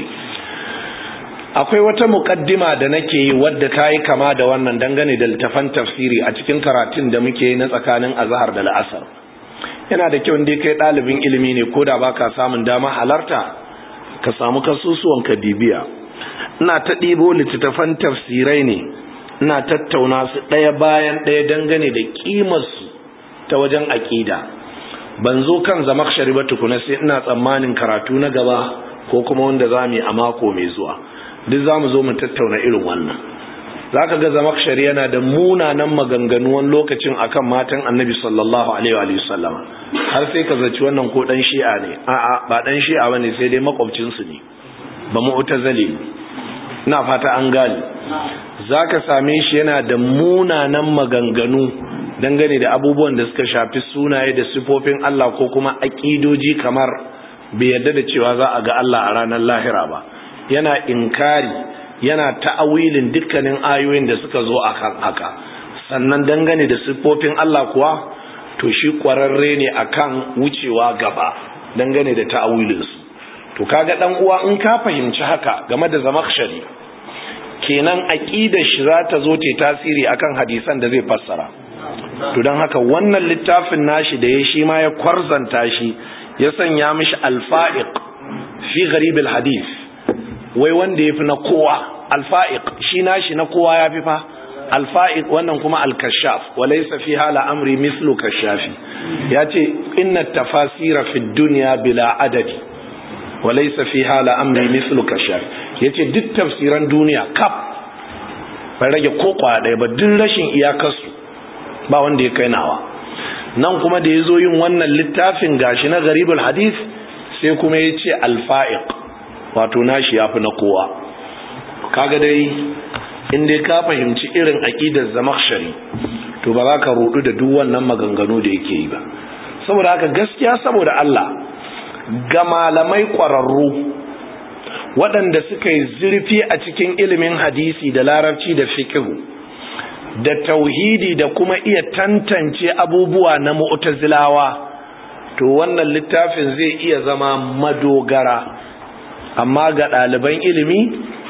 akwai wata mukaddima da nake yi wadda ta yi kama da wannan dangane da littafan tafsiri a cikin karatun da muke na tsakanin azhar da la'asar yana da kyau dai kai ɗalibin ilimi ne ko da baka samun dama halarta ka samu kasusuwan ka bibiya ina ta ɗibo littattafan tafsirai ne ina tattauna su ɗaya bayan ɗaya dangane da ƙimarsu ta wajen aƙida ban zo kan zamakshari ba tukuna sai ina tsammanin karatu na gaba ko kuma wanda za mu yi a mako mai zuwa duk za mu zo mu tattauna irin wannan za ka ga zamakshari yana da munanan maganganu wani lokacin akan matan annabi sallallahu alaihi wa sallam har sai ka zaci wannan ko dan shi'a ne a'a ba dan shi'a bane sai dai makwabcinsu ne ba mu'tazali ina fata an gane zaka same shi yana da munanan maganganu dangane da abubuwan da suka shafi sunaye da sifofin Allah ko kuma aƙidoji kamar bai yarda da cewa za a ga Allah a ranar lahira ba yana inkari yana ta'awilin dukkanin ayoyin da suka zo a kan haka sannan dangane da siffofin Allah kuwa to shi kwararre ne akan wucewa gaba dangane da ta'awilinsu to kaga dan uwa in ka fahimci haka game da zamakshari kenan aqidar shi za ta zo ta tasiri akan hadisan da zai fassara to don haka wannan littafin nashi da ya shi ma ya kwarzanta shi ya sanya mishi alfa'iq fi gharibul hadith wai wanda ya fi na kowa alfa'iq shi nashi na kowa ya fi fa alfa'iq wannan kuma alkashaf walaysa fi hala amri mislu kashafi yace inna tafasira fi dunya bila adadi walaysa fi hala amri mislu kashaf yace duk tafsiran duniya kaf bai rage ko kwaya ɗaya ba duk rashin iyakarsu ba wanda ya kai nawa nan kuma da ya zo yin wannan littafin gashi na garibul hadith sai kuma ya ce alfa'iq wato nashi ya fi na kowa kaga dai inda ka fahimci irin aƙidar zamakshari to ba za ka rudu da duk wannan maganganu da yake yi ba saboda haka gaskiya saboda Allah ga malamai ƙwararru waɗanda suka yi zurfi a cikin ilimin hadisi da larabci da fikihu da tauhidi da kuma iya tantance abubuwa na mu'tazilawa to wannan littafin zai iya zama madogara amma ga ɗaliban ilimi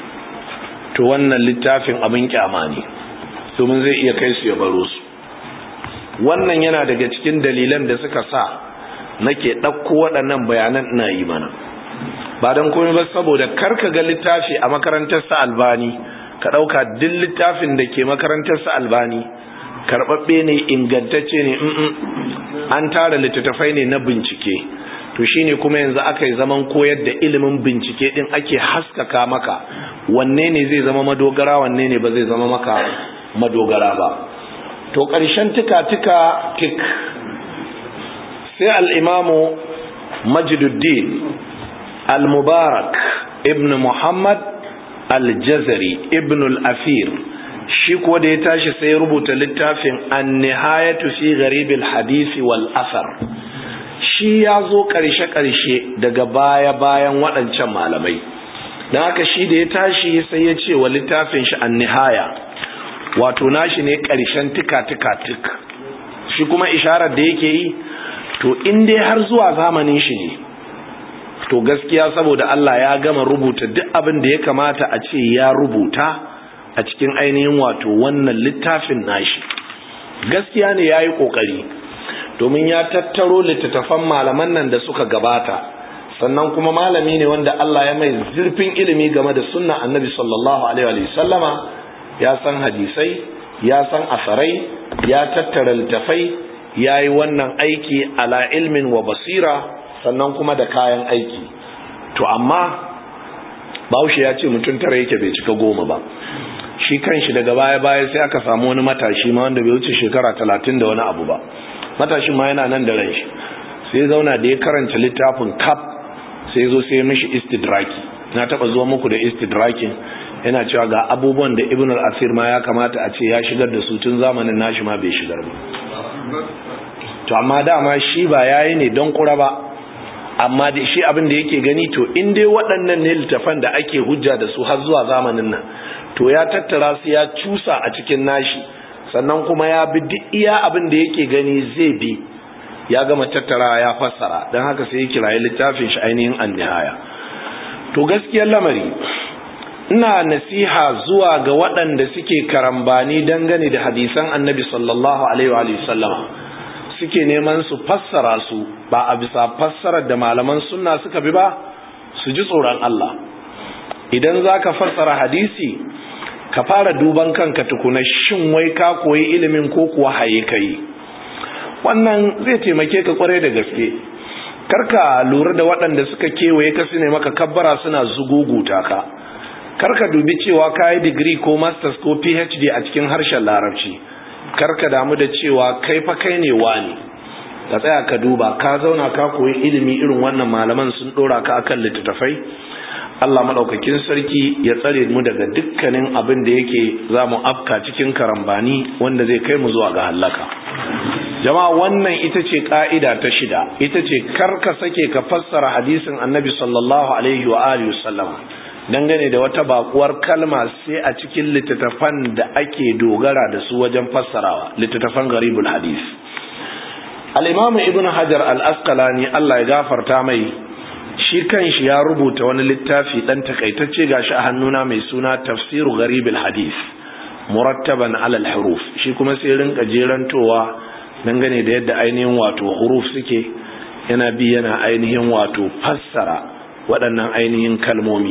to wannan littafin abin kyama ne domin zai iya kai su ya baro su wannan yana daga cikin dalilan da suka sa nake ɗauko waɗannan bayanan ina yi mana ba don komai ba saboda karka ga littafi a makarantar sa albani ka ɗauka duk littafin da ke makarantar sa albani karɓaɓɓe ne ingantacce ne an tara littattafai ne na bincike to shine kuma yanzu aka yi zaman koyar da ilimin bincike din ake haskaka maka wanne ne zai zama madogara wanne ne ba zai zama maka madogara ba to ƙarshen tika-tika tik sai al'imamu majiduddin al-mubarak ibn muhammad al-jazari ibn al-afir shi kuwa da ya tashi sai rubuta littafin an nihayatu fi garibil hadisi wal asar shi ya zo ƙarshe-ƙarshe daga baya-bayan waɗancan malamai don haka shi da ya tashi sai ya ce wa littafin shi an nihaya wato nashi ne ƙarshen tika-tika-tik shi kuma isharar da yake yi to in dai har zuwa zamanin shi ne to gaskiya saboda Allah ya gama rubuta duk abin da ya kamata a ce ya rubuta a cikin ainihin wato wannan littafin nashi gaskiya ne ya yi ƙoƙari domin ya tattaro littattafan malaman nan da suka gabata sannan kuma malami ne wanda Allah ya mai zurfin ilimi game da sunna annabi sallallahu alaihi wa sallama ya san hadisai ya san asarai ya tattara littafai ya yi wannan aiki ala ilmin wa basira sannan kuma da kayan aiki to amma bahaushe ya ce mutum tara yake bai cika goma ba shi kanshi daga baya-baya sai aka samu wani matashi ma wanda bai wuce shekara talatin da wani abu ba matashin ma yana nan da ran shi sai zauna da ya karanta littafin kaf sai zo sai mishi istidraki na taba zuwa muku da istidrakin yana cewa ga abubuwan da ibn al-asir ma ya kamata a ce ya shigar da su tun zamanin nashi ma bai shigar ba to amma dama shi ba yayi ne don kura ba amma da shi abin da yake gani to in dai waɗannan ne littafan da ake hujja da su har zuwa zamanin nan to ya tattara su ya cusa a cikin nashi sannan kuma ya bi duk iya abin da yake gani zai bi ya gama tattara ya fassara don haka sai ya kirayi littafin shi ainihin annihaya to gaskiyar lamari ina nasiha zuwa ga waɗanda suke karambani dangane da hadisan annabi sallallahu alaihi wa sallama suke neman su fassara su ba a bisa fassarar da malaman sunna suka bi ba su ji tsoron Allah idan za ka fassara hadisi ka fara duban kanka tukuna shin wai ka koyi ilimin ko kuwa haye kai wannan zai taimake ka kwarai da gaske karka lura da waɗanda suka kewaye ka su ne maka kabbara suna zuguguta ka karka dubi cewa ka yi digiri ko masters ko phd a cikin harshen larabci karka damu da cewa kai fa kai ne wani ka tsaya ka duba ka zauna ka koyi ilimi irin wannan malaman sun ɗora ka akan littattafai Allah maɗaukakin sarki ya tsare mu daga dukkanin abin da yake za mu afka cikin karambani wanda zai kai mu zuwa ga hallaka. Jama'a wannan ita ce ƙa'ida ta shida, ita ce kar ka sake ka fassara hadisin annabi sallallahu alaihi wa alihi sallama dangane da wata bakuwar kalma sai a cikin littattafan da ake dogara da su wajen fassarawa, littattafan garibul hadis. Al-Imam Ibn Hajar al-Asqalani Allah ya gafarta mai shi kanshi ya rubuta wani littafi dan takaitacce gashi a hannuna mai suna tafsiru gharibul hadith murattaban alal huruf shi kuma sai rinka jerantowa dangane da yadda ainihin wato huruf suke yana bi yana ainihin wato fassara waɗannan ainihin kalmomi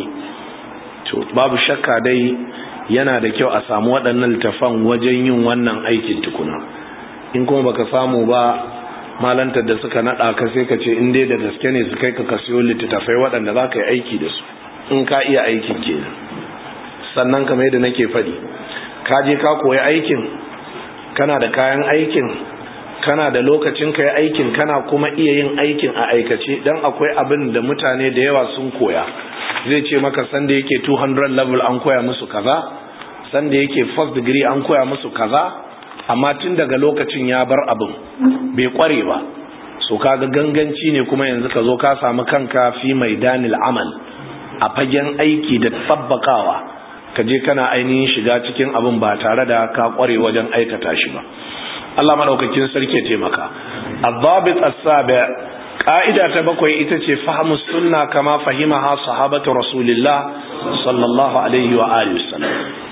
to babu shakka dai yana da kyau a samu waɗannan littafan wajen yin wannan aikin tukuna in kuma baka samu ba malantar da suka nada ka sai ka ce in dai da gaske ne su kai ka kasiyo littattafai waɗanda za ka yi aiki da su in ka iya aikin kenan sannan kamar yadda nake faɗi ka je ka koyi aikin kana da kayan aikin kana da lokacin ka yi aikin kana kuma iya yin aikin a aikace dan akwai abin da mutane da yawa sun koya zai ce maka sanda yake 200 level an koya musu kaza sanda yake first degree an koya musu kaza amma tun daga lokacin ya bar abin bai kware ba so kaga ganganci ne kuma yanzu ka zo ka samu kanka fi maidanil amal a fagen aiki da tabbakawa ka je kana ainihin shiga cikin abin ba tare da ka kware wajen aikata shi ba Allah madaukakin sarki ya taimaka adhabit as-sabi ka'ida ta bakwai ita ce fahmus sunna kama fahimaha sahabatu rasulillah sallallahu alaihi wa alihi wasallam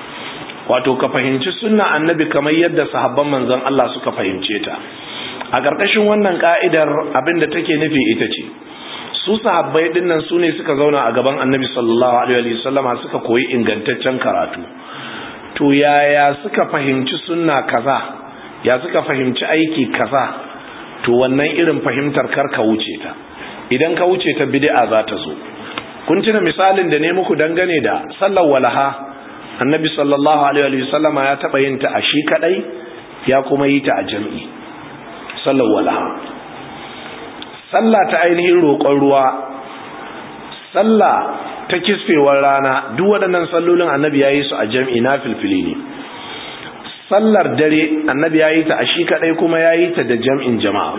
wato ka fahimci sunna annabi kamar yadda sahabban manzon Allah suka fahimce ta a ƙarƙashin wannan ka'idar abinda take nufi ita ce su sahabbai dinnan su ne suka zauna a gaban annabi sallallahu alaihi wasallama suka koyi ingantaccen karatu to yaya suka fahimci sunna kaza ya suka fahimci aiki kaza to wannan irin fahimtar kar ka wuce ta idan ka wuce ta bid'a za ta zo kun tuna misalin da ne muku dangane da sallar walaha annabi sallallahu alaihi wasallama ya taba yin ta a shi kadai ya kuma yi ta a jami'i sallar walaha sallah ta ainihin roƙon ruwa sallah ta kisfewar rana duk waɗannan sallolin annabi ya yi su a jam'i na filfili ne sallar dare annabi ya yi ta a shi kaɗai kuma ya yi ta da jam'in jama'a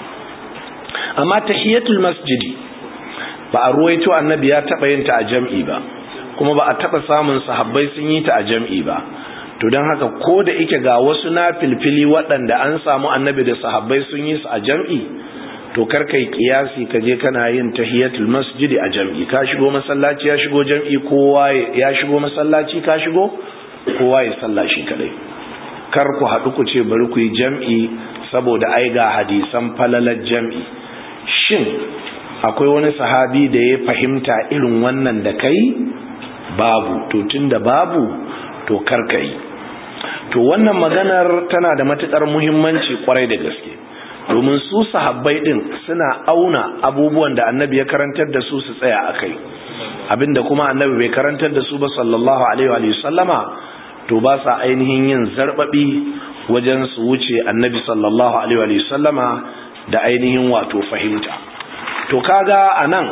amma tahiyatul masjidi ba a ruwaito annabi ya taɓa yin ta a jam'i ba kuma ba a taɓa samun sahabbai sun yi ta a jam'i ba to don haka ko da ike ga wasu na filfili waɗanda an samu annabi da sahabbai sun yi su a jam'i to kar kai kiyasi ka je kana yin tahiyatul masjidi a jam'i ka shigo masallaci ya shigo jam'i kowa ya shigo masallaci ka shigo kowa ya salla shi kadai kar ku haɗu ku ce bari ku yi jam'i saboda ai ga hadisan falalar jam'i shin akwai wani sahabi da ya fahimta irin wannan da kai babu to tunda babu to kar kai to wannan maganar tana da matukar muhimmanci kwarai da gaske domin su sahabbai din suna auna abubuwan da annabi ya karantar da su su tsaya a kai abinda kuma annabi bai karantar da su ba sallallahu alaihi wa sallama to ba sa ainihin yin zarbabi wajen su wuce annabi sallallahu alaihi wa sallama da ainihin wato fahimta to kaga anan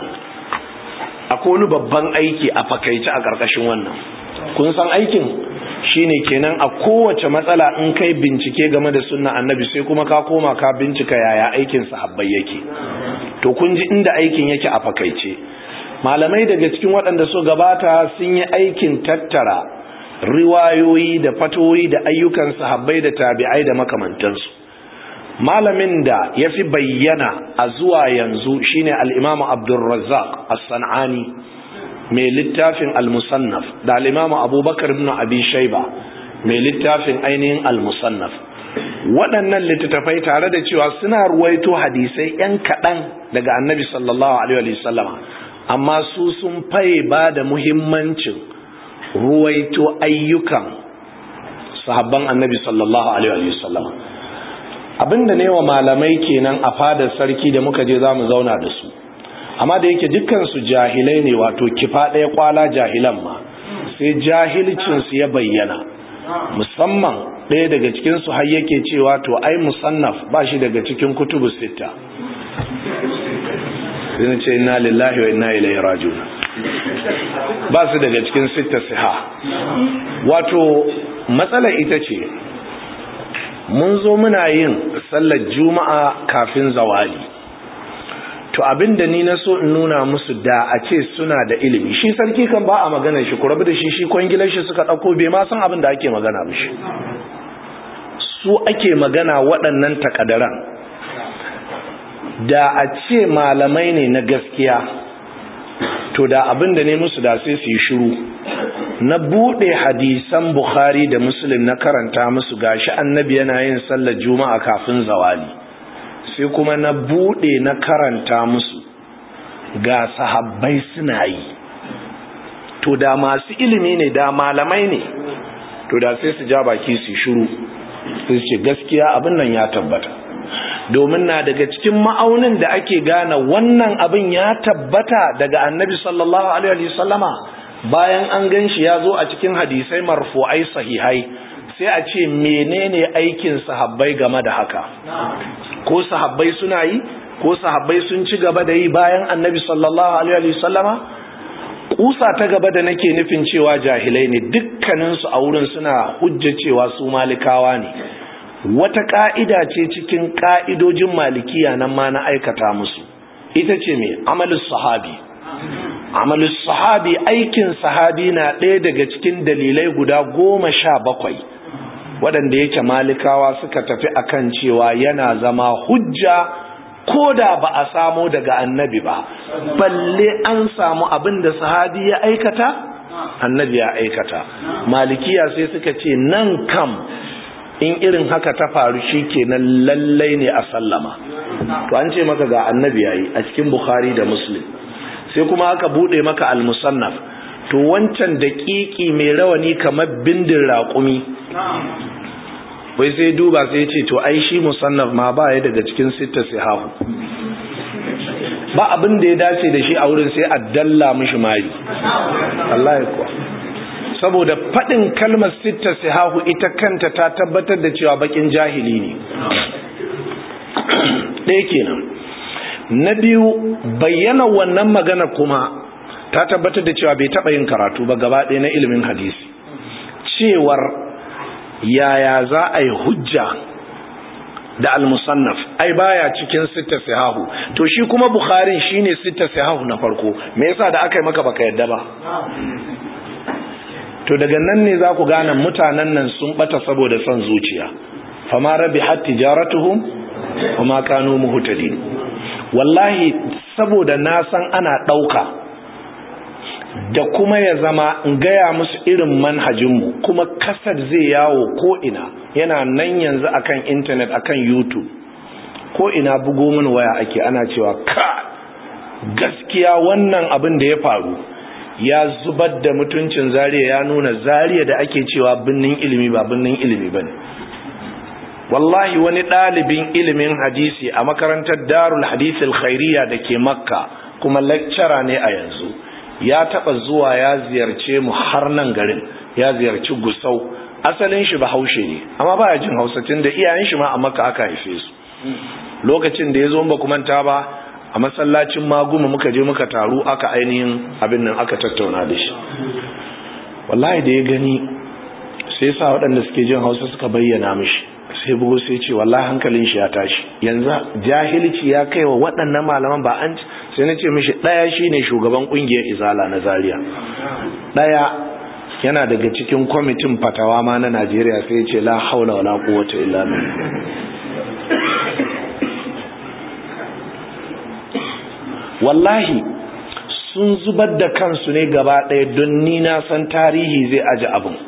akwai wani babban aiki a fakaice a ƙarƙashin wannan kun san aikin shine kenan a kowace matsala in kai bincike game da sunna annabi sai kuma ka koma ka bincika yaya aikin sahabbai yake to kun ji inda aikin yake a fakaice malamai daga cikin waɗanda so gabata sun yi aikin tattara riwayoyi da fatoyi da ayyukan sahabbai da tabi'ai da makamantansu malamin da ya fi bayyana a zuwa yanzu shine al-imamu abdulrazzaq as-san'ani mai littafin al-musannaf da al-imamu abubakar ibn abi shaiba mai littafin ainihin al-musannaf waɗannan littattafai tare da cewa suna ruwaito hadisai yan kaɗan daga annabi sallallahu alaihi wasallama amma su sun faye ba da muhimmancin ruwaito ayyukan sahabban annabi sallallahu alaihi wasallama abinda ne wa malamai kenan a fadar sarki da muka je za mu zauna da su amma da yake dukkansu jahilai ne wato kifa ɗaya kwala jahilan ma sai jahilcinsu ya bayyana musamman ɗaya daga cikinsu har yake cewa to ai musannaf ba shi daga cikin kutubu sita zai ce inna lillahi wa inna ilaihi rajiun ba su daga cikin sita siha wato matsala ita ce mun zo muna yin sallar juma'a kafin zawali to abinda ni na so in nuna musu da a ce suna da ilimi shi sarki kan ba a magana shi ku rabu da shi shi kwangilar shi suka ɗauko bai ma san abin da ake magana mishi su ake magana waɗannan takadaran da a ce malamai ne na gaskiya to da abin da ne musu da sai su yi shiru na buɗe hadisan bukhari da muslim na karanta musu gashi annabi yana yin sallar juma'a kafin zawali sai kuma na buɗe na karanta musu ga sahabbai suna yi to da masu ilimi ne da malamai ne to da sai su ja baki su shiru su ce gaskiya abin nan ya tabbata domin na daga cikin ma'aunin da ake gane wannan abin ya tabbata daga annabi sallallahu alaihi wasallama bayan an gan shi ya zo a cikin hadisai marfu'ai sahihai sai a ce menene aikin sahabbai game da haka ko sahabbai suna yi ko sahabbai sun ci gaba da yi bayan annabi sallallahu alaihi wasallama kusa ta gaba da nake nufin cewa jahilai ne dukkaninsu a wurin suna hujja cewa su malikawa ne wata ka'ida ce cikin ka'idojin malikiya nan ma na aikata musu ita ce mai amalus sahabi amalus sahabi aikin sahabi na ɗaya daga cikin dalilai guda goma sha bakwai waɗanda yake malikawa suka tafi akan cewa yana zama hujja ko da ba a samo daga annabi ba balle an samu abin da sahabi ya aikata annabi ya aikata malikiya sai suka ce nan kam in irin haka ta faru shi kenan lallai ne a sallama to an ce maka ga annabi yayi a cikin bukhari da muslim sai kuma aka bude maka al-musannaf to wancan daƙiƙi mai rawani kamar bindin raƙumi wai sai duba sai ce to ai shi musannaf ma ba ya daga cikin sitta sihahu ba abin da ya dace da shi a wurin sai a dalla mishi mari Allah ya kuwa saboda faɗin kalmar sitta sihahu ita kanta ta tabbatar da cewa bakin jahili ne ɗaya kenan na biyu bayyana wannan magana kuma ta tabbatar da cewa bai taɓa yin karatu ba gaba ɗaya na ilimin hadisi cewar yaya za a yi hujja da al-musannaf ai baya cikin sitta sahahu to shi kuma bukharin shine sitta sahahu na farko me yasa da aka yi maka baka yadda ba to daga nan ne za ku gane mutanen nan sun bata saboda son zuciya fama rabihat tijaratuhum wama kanu muhtadin wallahi saboda na san ana dauka da kuma ya zama in gaya musu irin manhajinmu kuma kasar zai yawo ko ina yana nan yanzu akan intanet akan youtube ko ina bugo min waya ake ana cewa ka gaskiya wannan abin da ya faru ya zubar da mutuncin zariya ya nuna zariya da ake cewa binnin ilimi ba binnin ilimi bane wallahi wani ɗalibin ilimin hadisi a makarantar darul hadithil khairiyya da ke makka kuma lecturer ne a yanzu ya taba zuwa ya ziyarce mu har nan garin ya ziyarci gusau asalin shi bahaushe ne amma baya jin hausa tun da iyayen shi ma a makka aka haife su lokacin da ya zo ba manta ba a masallacin maguma muka je muka taru aka ainihin abin nan aka tattauna da shi wallahi da ya gani sai sa waɗanda suke jin hausa suka bayyana mishi sai bugu sai ce wallahi hankalin shi ya tashi yanzu jahilci ya kai wa waɗannan malaman ba an sai na ce mishi ɗaya shine shugaban ƙungiyar izala na zaria ɗaya yana daga cikin kwamitin fatawa ma na najeriya sai ce la haula wala quwwata illa billah wallahi sun zubar da kansu ne gaba ɗaya don ni na san tarihi zai aji abin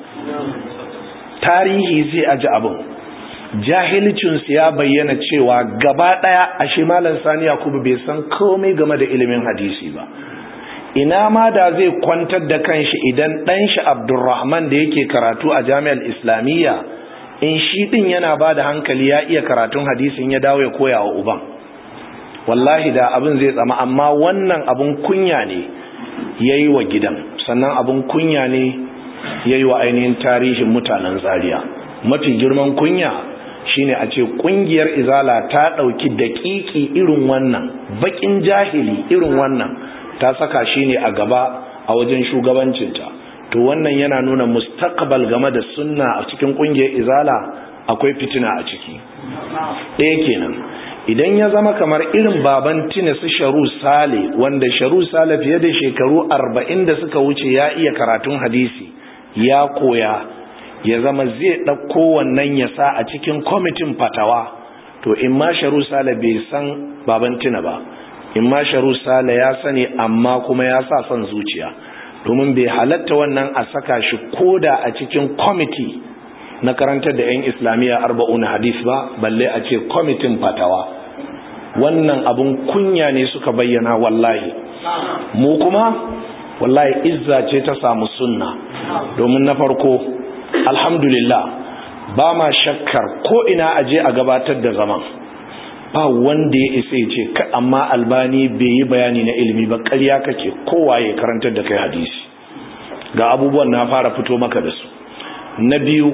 tarihi zai aji abin jahilcinsu ya bayyana cewa gaba ɗaya a shi malam sani yakubu bai san komai game da ilimin hadisi ba ina ma da zai kwantar da kanshi idan ɗan shi abdurrahman da yake karatu a jami'ar islamiyya in shi ɗin yana ba da hankali ya iya karatun hadisin ya dawo ya koya wa uban wallahi da abin zai tsama amma wannan abin kunya ne ya yi wa gidan sannan abin kunya ne ya yi wa ainihin tarihin mutanen zaria mafi girman kunya shine a ce kungiyar izala ta ɗauki daƙiƙi irin wannan baƙin jahili irin wannan ta saka shi ne a gaba a wajen shugabancinta to wannan yana nuna mustaqbal game da sunna a cikin kungiyar izala akwai fitina a ciki ɗaya kenan idan ya zama kamar irin baban tina su sharu sale wanda sharu sale fiye da shekaru arba'in da suka wuce ya iya karatun hadisi ya koya ya zama zai ɗauko wannan ya sa a cikin kwamitin fatawa to in ma sharu sale bai san baban tina ba in ma sharu sale ya sani amma kuma ya sa son zuciya domin bai halatta wannan a saka shi koda a cikin kwamiti na karantar da 'yan islamiyya arba'una hadis ba balle a ce kwamitin fatawa wannan abun kunya ne suka bayyana wallahi mu kuma wallahi izza ce ta samu sunna domin na farko alhamdulillah ba ma shakkar ko ina aje a gabatar da zaman ba wanda ya isa ce ka amma albani bai yi bayani na ilimi ba ƙarya kake kowa ya karantar da kai hadisi ga abubuwan na fara fito maka da su na biyu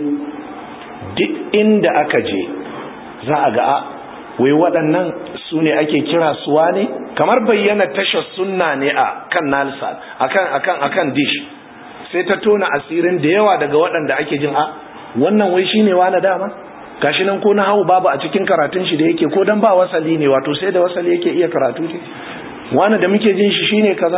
duk inda aka je za a ga wai waɗannan su ne ake kira suwa ne kamar bayyana tashar sunna ne a kan nalsa akan akan akan dish sai ta tona asirin da yawa daga waɗanda ake jin a wannan wai shine wani dama gashi nan ko na hawo babu a cikin karatun shi da yake ko dan ba wasali ne wato sai da wasali yake iya karatu ne wani da muke jin shi shine kaza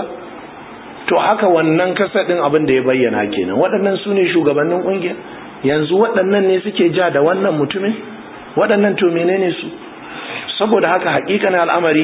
to haka wannan kasadin abin da ya bayyana kenan waɗannan su ne shugabannin ƙungiya yanzu waɗannan ne suke ja da wannan mutumin waɗannan to menene su saboda haka hakikanin al'amari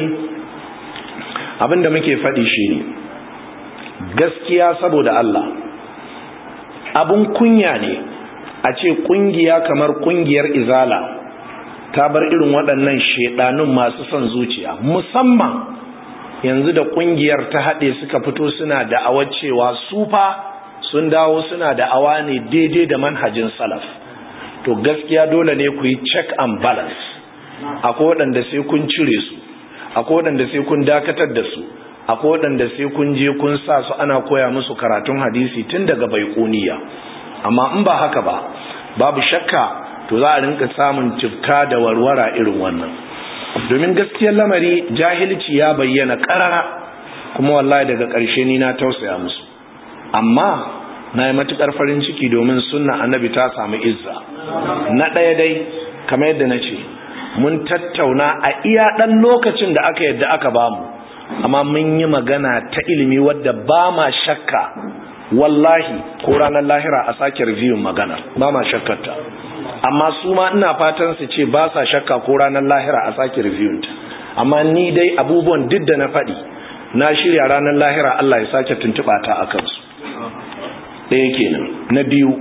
abin da muke faɗi shi ne gaskiya saboda Allah abun kunya ne a ce kungiya kamar kungiyar izala ta bar irin waɗannan shedanun masu son zuciya musamman yanzu da kungiyar ta haɗe suka fito suna da'awar cewa su fa sun dawo suna da'awa ne daidai da manhajin salaf to gaskiya dole ne ku yi check and balance akwai waɗanda sai kun cire su akwai waɗanda sai kun dakatar da su akwai waɗanda sai kun je kun sa su ana koya musu karatun hadisi tun daga baiƙuniya amma in ba haka ba babu shakka to za a rinka samun tifka da warwara irin wannan domin gaskiyar lamari jahilci ya bayyana ƙarara kuma wallahi daga ƙarshe ni na tausaya musu amma na yi matuƙar farin ciki domin sunna annabi ta samu izza na ɗaya dai kamar yadda na ce mun tattauna a iya ɗan lokacin da aka yadda aka bamu amma mun yi magana ta ilimi wadda ba ma shakka wallahi ko ranar lahira a sake reviewin magana ba ma shakkarta amma su ma ina fatan su ce ba sa shakka ko ranar lahira a sake reviewin ta amma ni dai abubuwan duk da na faɗi na shirya ranar lahira Allah ya sake tuntuɓa ta a kansu ɗaya kenan na biyu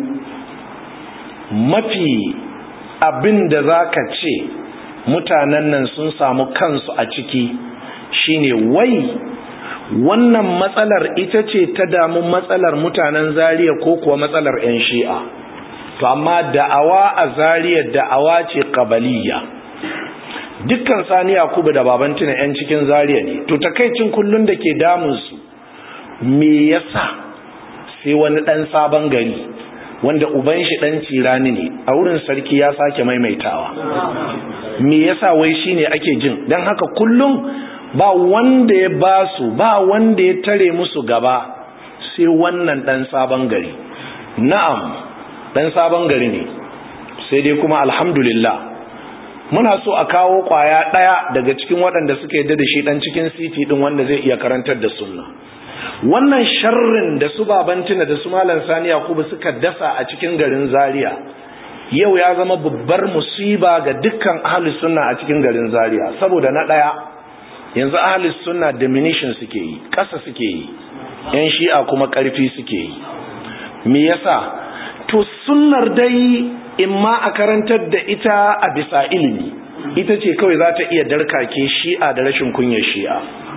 mafi abin da za ka ce mutanen nan sun samu kansu a ciki shine wai wannan matsalar ita ce ta damu matsalar mutanen zariya ko kuwa matsalar 'yan shi'a to amma da'awa a zariya da'awa ce kabaliya dukkan sani yakubu da babantina 'yan cikin zariya ne to takaicin kullun da ke damunsu me yasa sai wani ɗan sabon gari wanda uban shi ɗan cirani ne a wurin sarki ya sake maimaitawa me yasa wai shine ake jin don haka kullum ba wanda ya ba su ba wanda ya tare musu gaba sai wannan dan sabon gari na'am dan sabon gari ne sai dai kuma alhamdulillah muna so a kawo kwaya daya daga cikin waɗanda suka yadda da shi dan cikin city din wanda zai iya karantar da sunna wannan sharrin da su babantina da su malam sani yakubu suka dasa a cikin garin zaria yau ya zama babbar musiba ga dukkan ahlus sunna a cikin garin zaria saboda na daya yanzu ahlus sunna diminution suke yi ƙasa suke yi yan shi'a kuma ƙarfi suke yi me yasa to sunnar dai imma a karantar da ita a bisa ilimi ita ce kawai za ta iya darkake shi'a da rashin kunyar shi'a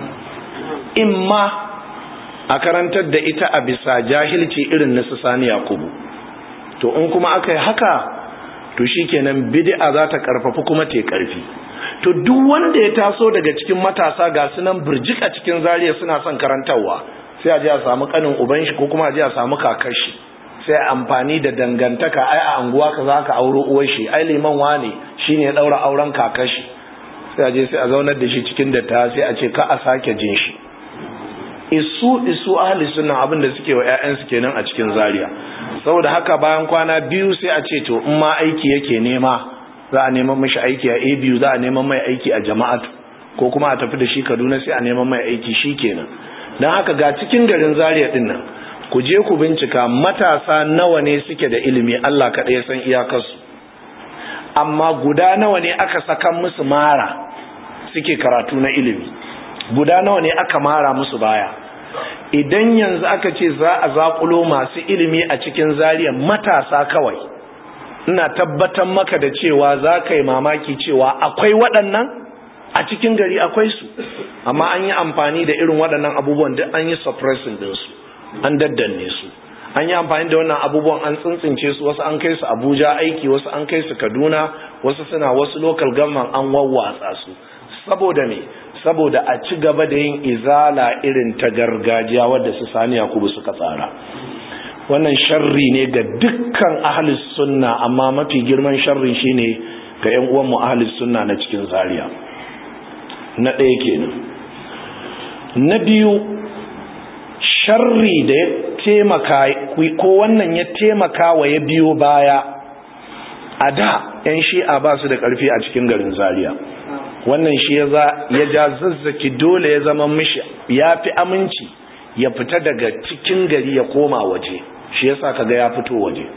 imma a karantar da ita a bisa jahilci irin na su sani yakubu to in kuma aka yi haka to shikenan bid'a za ta karfafi kuma ta karfi to duk wanda ya taso daga cikin matasa ga sunan burjik a cikin zariya suna son karantarwa sai a je a samu kanin uban shi ko kuma a je a samu kakar shi sai amfani da dangantaka ai a anguwa ka za ka auro uwar shi ai liman wane shine ya daura auren kakar shi sai a je sai a zaunar da shi cikin datta sai a ce ka a sake jin shi isu isu ahli sunna abin da suke wa ƴaƴansu kenan a cikin zariya saboda haka bayan kwana biyu sai a ce to in ma aiki yake nema za a neman mashi aiki a abu za a neman mai aiki a jama'atu ko kuma a tafi da shi kaduna sai a neman mai aiki shi kenan don haka ga cikin garin zaria din nan ku je ku bincika matasa nawa ne suke da ilimi allah kaɗai san iyakarsu amma guda nawa ne aka sakan musu mara suke karatu na ilimi guda nawa ne aka mara musu baya idan yanzu aka ce za a zaƙulo masu ilimi a cikin zariya matasa kawai ina tabbatar maka da cewa za ka yi mamaki cewa akwai waɗannan a cikin gari akwai su amma an yi amfani da irin waɗannan abubuwan duk an yi suppressing ɗinsu an daddanne su an yi amfani da wannan abubuwan an tsintsince su wasu an kai su abuja aiki wasu an kai su kaduna wasu suna wasu local government an wawwatsa su saboda me saboda a ci gaba da yin izala irin ta gargajiya wadda su sani yakubu suka tsara wannan sharri ne ga dukkan ahlus sunna amma mafi girman sharrin shine ga ƴan uwan mu ahlus sunna na cikin zaria na ɗaya kenan na biyu sharri da ya taimaka ko wannan ya taimaka wa ya biyo baya a da ƴan shi'a ba su da ƙarfi a cikin garin zaria wannan shi ya ja zazzaki dole ya zama mishi ya fi aminci ya fita daga cikin gari ya koma waje shi yasa kaga ya fito waje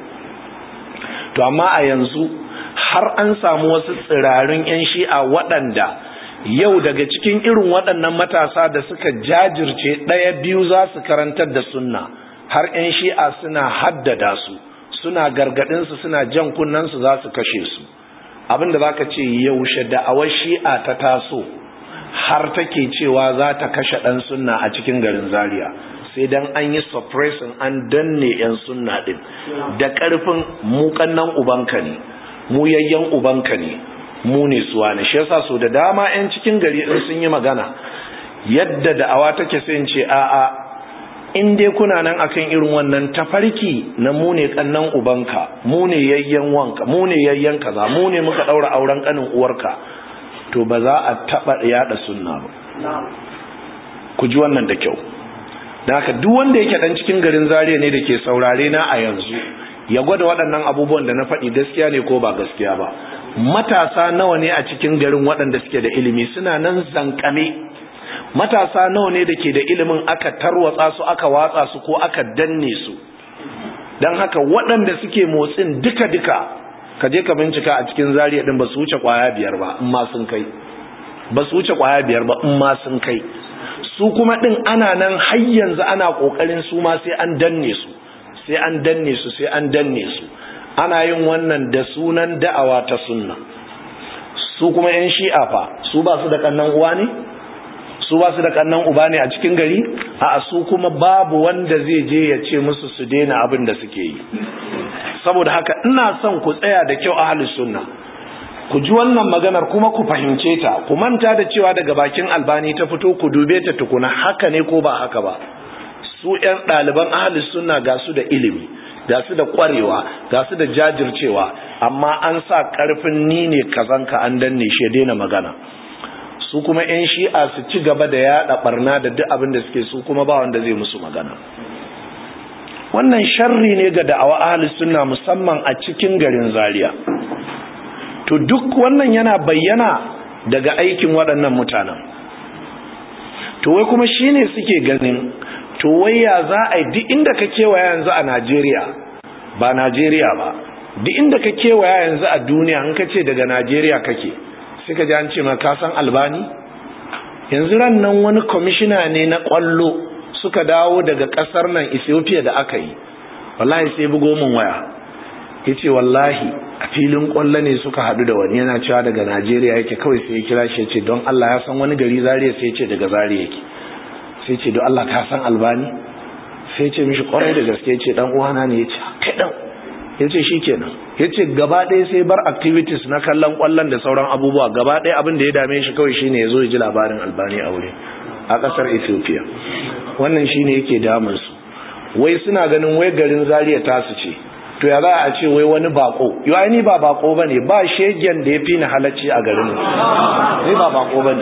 to amma a yanzu har an samu wasu tsirarin 'yan shi'a waɗanda yau daga cikin irin waɗannan matasa da suka jajirce ɗaya biyu za su karantar da sunna har 'yan shi'a suna haddada su suna gargadinsu suna jan kunnansu za su kashe su abinda za ka ce yaushe da'awar shi'a ta taso har take cewa za ta kashe ɗan sunna a cikin garin zaria sai dan an yi suppressing an danne 'yan sunna ɗin da ƙarfin muƙannan ubanka ne mu yayyan ubanka ne mu ne suwa ne shi yasa so da dama 'yan cikin gari in sun yi magana yadda da'awa take sai in ce a'a in dai kuna nan akan irin wannan tafarki na mu ne kannan ubanka mu ne yayyan wanka mu ne yayyan kaza mu ne muka daura auren kanin uwarka to ba za a taba yada sunna ba ku ji wannan da kyau da haka duk wanda yake dan cikin garin Zaria ne da ke saurare na a yanzu ya gwada waɗannan abubuwan da na faɗi gaskiya ne ko ba gaskiya ba matasa nawa ne a cikin garin waɗanda suke da ilimi suna nan zankame matasa nawa ne da ke da ilimin aka tarwatsa su aka watsa su ko aka danne su don haka waɗanda suke motsin duka-duka ka je ka bincika a cikin zariya ɗin ba su wuce ƙwaya biyar ba in ma sun kai ba su wuce ƙwaya biyar ba in ma sun kai su kuma ɗin ana nan har yanzu ana ƙoƙarin su ma sai an danne su sai an danne su sai an danne su ana yin wannan da sunan da'awa ta sunna su kuma 'yan shi'a fa su ba su da kannan uwa ne su ba su da kannan uba ne a cikin gari a su kuma babu wanda zai je ya ce musu su daina abin da suke yi saboda haka ina son ku tsaya da kyau ahlus sunna ku ji wannan maganar kuma ku fahimce ta ku manta da cewa daga bakin albani ta fito ku dube ta tukuna haka ne ko ba haka ba su ƴan ɗaliban ahlus sunna ga su da ilimi ga su da ƙwarewa ga su da jajircewa amma an sa ƙarfin ni ne kazanka an danne shi ya daina magana su kuma 'yan shi'a su ci gaba da yaɗa ɓarna da duk abin da suke su kuma ba wanda zai musu magana wannan sharri ne ga da'awa ahlus sunna musamman a cikin garin zaria to duk wannan yana bayyana daga aikin waɗannan mutanen to wai kuma shine suke ganin to wai ya za a yi duk inda ka kewaya yanzu a najeriya ba najeriya ba duk inda ka kewaya yanzu a duniya in ka ce daga najeriya kake suka ji an ce ma ka san albani yanzu ran nan wani kwamishina ne na kwallo suka dawo daga kasar nan ethiopia da aka yi wallahi sai bugo min waya ya ce wallahi a filin kwallo ne suka haɗu da wani yana cewa daga najeriya yake kawai sai ya kira shi ya ce don allah ya san wani gari zariya sai ya ce daga zariya yake sai ce don allah ka san albani sai ya ce mishi kwarai da gaske ya ce dan uwana ne ya ce kai dan ya ce shi kenan ya ce gaba ɗaya sai bar activities na kallon ƙwallon da sauran abubuwa gaba ɗaya abin da ya dame shi kawai shine ya zo ya ji labarin albani a wuri a ƙasar ethiopia wannan shine yake damunsu wai suna ganin wai garin zaria tasu ce to ya za a ce wai wani bako yau ni ba bako ba ne ba shegen da ya fi ni halacci a garin ni ba bako ba ne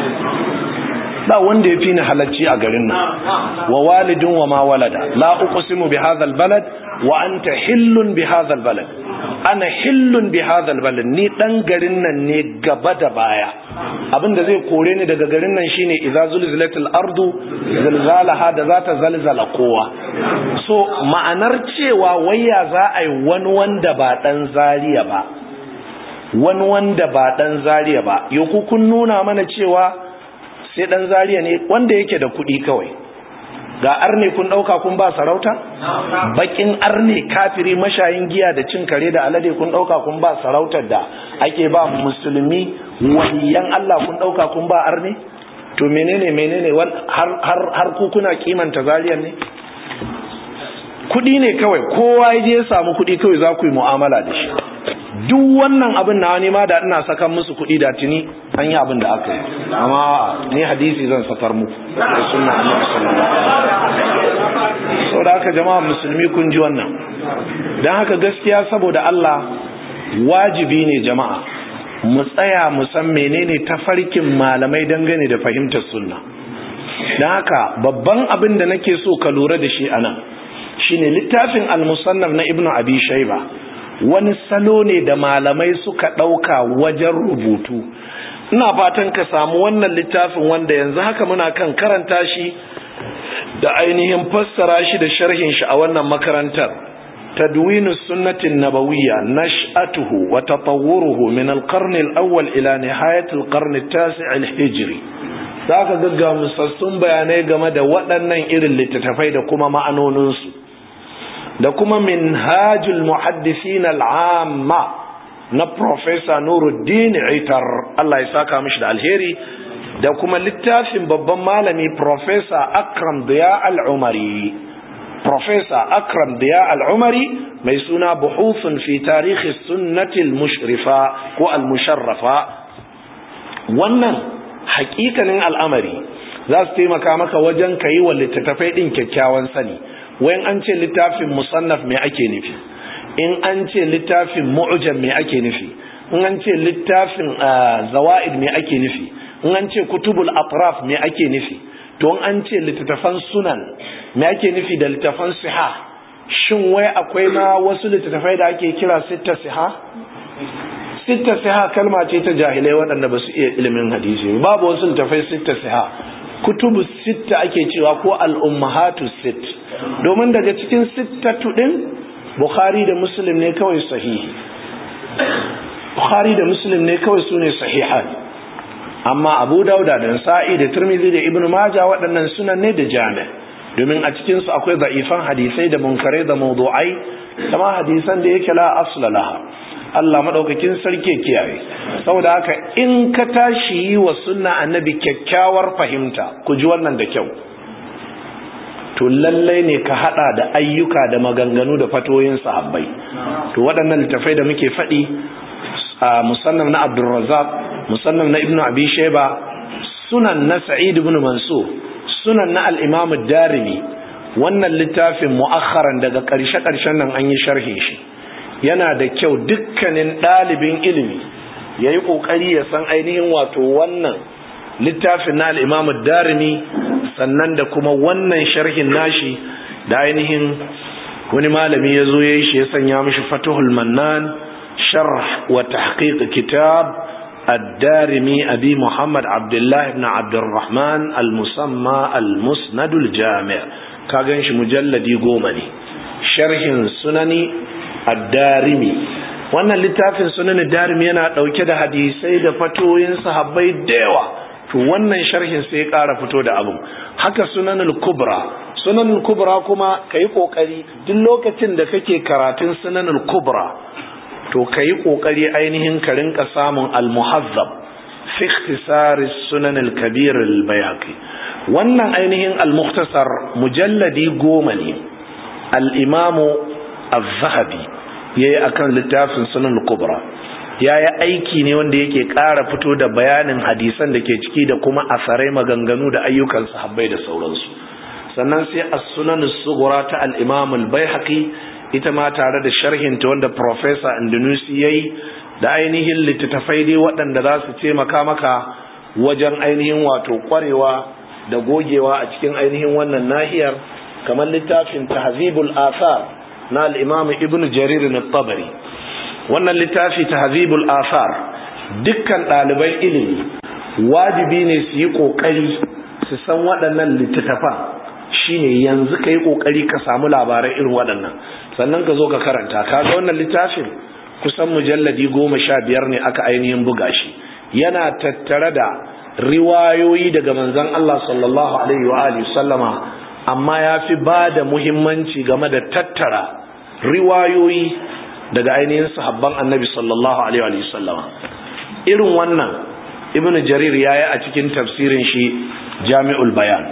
ba wanda ya fi ni halacci a garin nan wa walidin wa ma walada la uqsimu bi hadha balad wa anta hillun bi hadha balad ana hillun bi hadha balad ni dan garin nan ne gaba da baya abinda zai kore ni daga garin nan shine idza zulzilatil ardu zilzalaha da zata zalzala kowa so ma'anar cewa waya za a yi wani wanda ba dan zariya ba wani wanda ba dan zariya ba yau kun nuna mana cewa sai dan zariya ne wanda yake da kuɗi kawai ga arne kun ɗauka kun ba sarauta bakin arne kafiri mashayin giya da cin kare da alade kun ɗauka kun ba sarautar da ake ba musulmi waliyan Allah kun ɗauka kun ba arne to menene menene har har har ku kuna kimanta zariyan ne kuɗi ne kawai kowa ya je ya samu kuɗi kawai za ku yi mu'amala da shi duk wannan abin na wani ma da ina sakan musu kuɗi da tuni an yi abin da aka yi amma ni hadisi zan sakar muku da sunna annabi sallallahu alaihi wasallam haka jama'a musulmi kun ji wannan dan haka gaskiya saboda Allah wajibi ne jama'a mu tsaya mu san menene tafarkin malamai dangane da fahimtar sunna dan haka babban abin da nake so ka lura da shi anan shine littafin al-musannaf na ibnu abi shayba wani salo ne da malamai suka ɗauka wajen rubutu ina fatan ka samu wannan littafin wanda yanzu haka muna kan karanta shi da ainihin fassara shi da sharhin shi a wannan makarantar tadwinus sunnatin nabawiyya nash'atuhu wa tatawwuruhu min al-qarn al-awwal ila nihayat al-qarn at-tasi' al-hijri zaka gagga musassun bayanai game da waɗannan irin littattafai da kuma ma'anoninsu da kuma minhajul muhaddisin al'amma na Professor Nuruddin Itar Allah ya saka mishi da alheri da kuma littafin babban malami Professor Akram Diya al-Umari Professor Akram Diya al-Umari mai suna buhuthun fi tarihi sunnatil mushrifa ko al-musharrafa wannan hakikanin al'amari za su taimaka maka wajen ka yi wa littattafai ɗin kyakkyawan sani wayan an ce littafin musannaf me ake nufi in an ce littafin mu'jam me ake nufi in an ce littafin zawa'id me ake nufi in an ce kutubul atraf me ake nufi to in an ce littattafan sunan me ake nufi da littattafan siha shin wai akwai ma wasu littattafai da ake kira sitta siha sitta siha kalma ce ta jahilai waɗanda ba su iya ilimin hadisi babu wasu littattafai sitta siha kutubu sitta ake cewa ko al'ummahatu sit domin daga cikin sittatu ɗin bukhari da muslim ne kawai sahihi bukhari da muslim ne kawai su ne sahihan amma abu dauda da sa'i da turmizi da ibn maja waɗannan sunan ne da jami domin a cikinsu akwai za'ifan hadisai da munkarai da mawdu'ai kama hadisan da yake la asla laha Allah madaukakin sarki kiyaye saboda haka in ka tashi yi wa sunna annabi kyakkyawar fahimta ku ji wannan da kyau to lallai ne ka hada da ayyuka da maganganu da fatoyin sahabbai to waɗannan littafai da muke faɗi a musannam na Abdulrazzaq musannam na Ibn Abi Shayba sunan na Sa'id ibn Mansur sunan na al-Imam ad-Darimi wannan littafin mu'akharan daga ƙarshe-ƙarshen nan an yi sharhin shi yana da kyau dukkanin ɗalibin ilimi ya yi ƙoƙari ya san ainihin wato wannan littafin na al'imamu darimi sannan da kuma wannan sharhin nashi da ainihin wani malami ya zo ya yi shi ya sanya mishi fatuhul mannan sharh wa tahqiq kitab الدارمي أبي محمد عبد الله بن عبد الرحمن المسمى المسند الجامع كاغنش مجلدي قومني شرح سنني ad-darimi wannan littafin sunan darimi yana dauke da hadisai da fatoyin sahabbai da yawa to wannan sharhin sai ya ƙara fito da abu haka sunanul kubra sunanul kubra kuma kai kokari duk lokacin da kake karatun sunanul kubra to kai kokari ainihin ka rinka samun al-muhazzab fi ikhtisar sunan al-kabir al-bayhaqi wannan ainihin al-mukhtasar mujalladi goma ne al-imamu az-zahabi yayi akan littafin sunan kubra yayi aiki ne wanda yake ƙara fito da bayanin hadisan da ke ciki da kuma asarai maganganu da ayyukan sahabbai da sauransu sannan sai as-sunan as-sughra ta al-imam al-baihaqi ita ma tare da sharhin ta wanda professor Indonesia yayi da ainihin littattafai dai waɗanda za su taimaka maka wajen ainihin wato kwarewa da gogewa a cikin ainihin wannan nahiyar kamar littafin tahzibul athar na al'imam ibn jarir na tabari wannan littafi ta hazibul asar dukkan ɗaliban ilimi wajibi ne su yi ƙoƙari su san waɗannan littattafan shine yanzu ka yi ƙoƙari ka samu labarai irin waɗannan sannan ka zo ka karanta ka ga wannan littafin kusan mujalladi goma sha biyar ne aka ainihin buga shi yana tattare da riwayoyi daga manzon Allah sallallahu alaihi wa alihi sallama amma ya fi ba da muhimmanci game da tattara riwayoyi daga ainihin sahabban annabi sallallahu alaihi wa sallam irin wannan ibnu jarir yayi a cikin tafsirin shi jami'ul bayan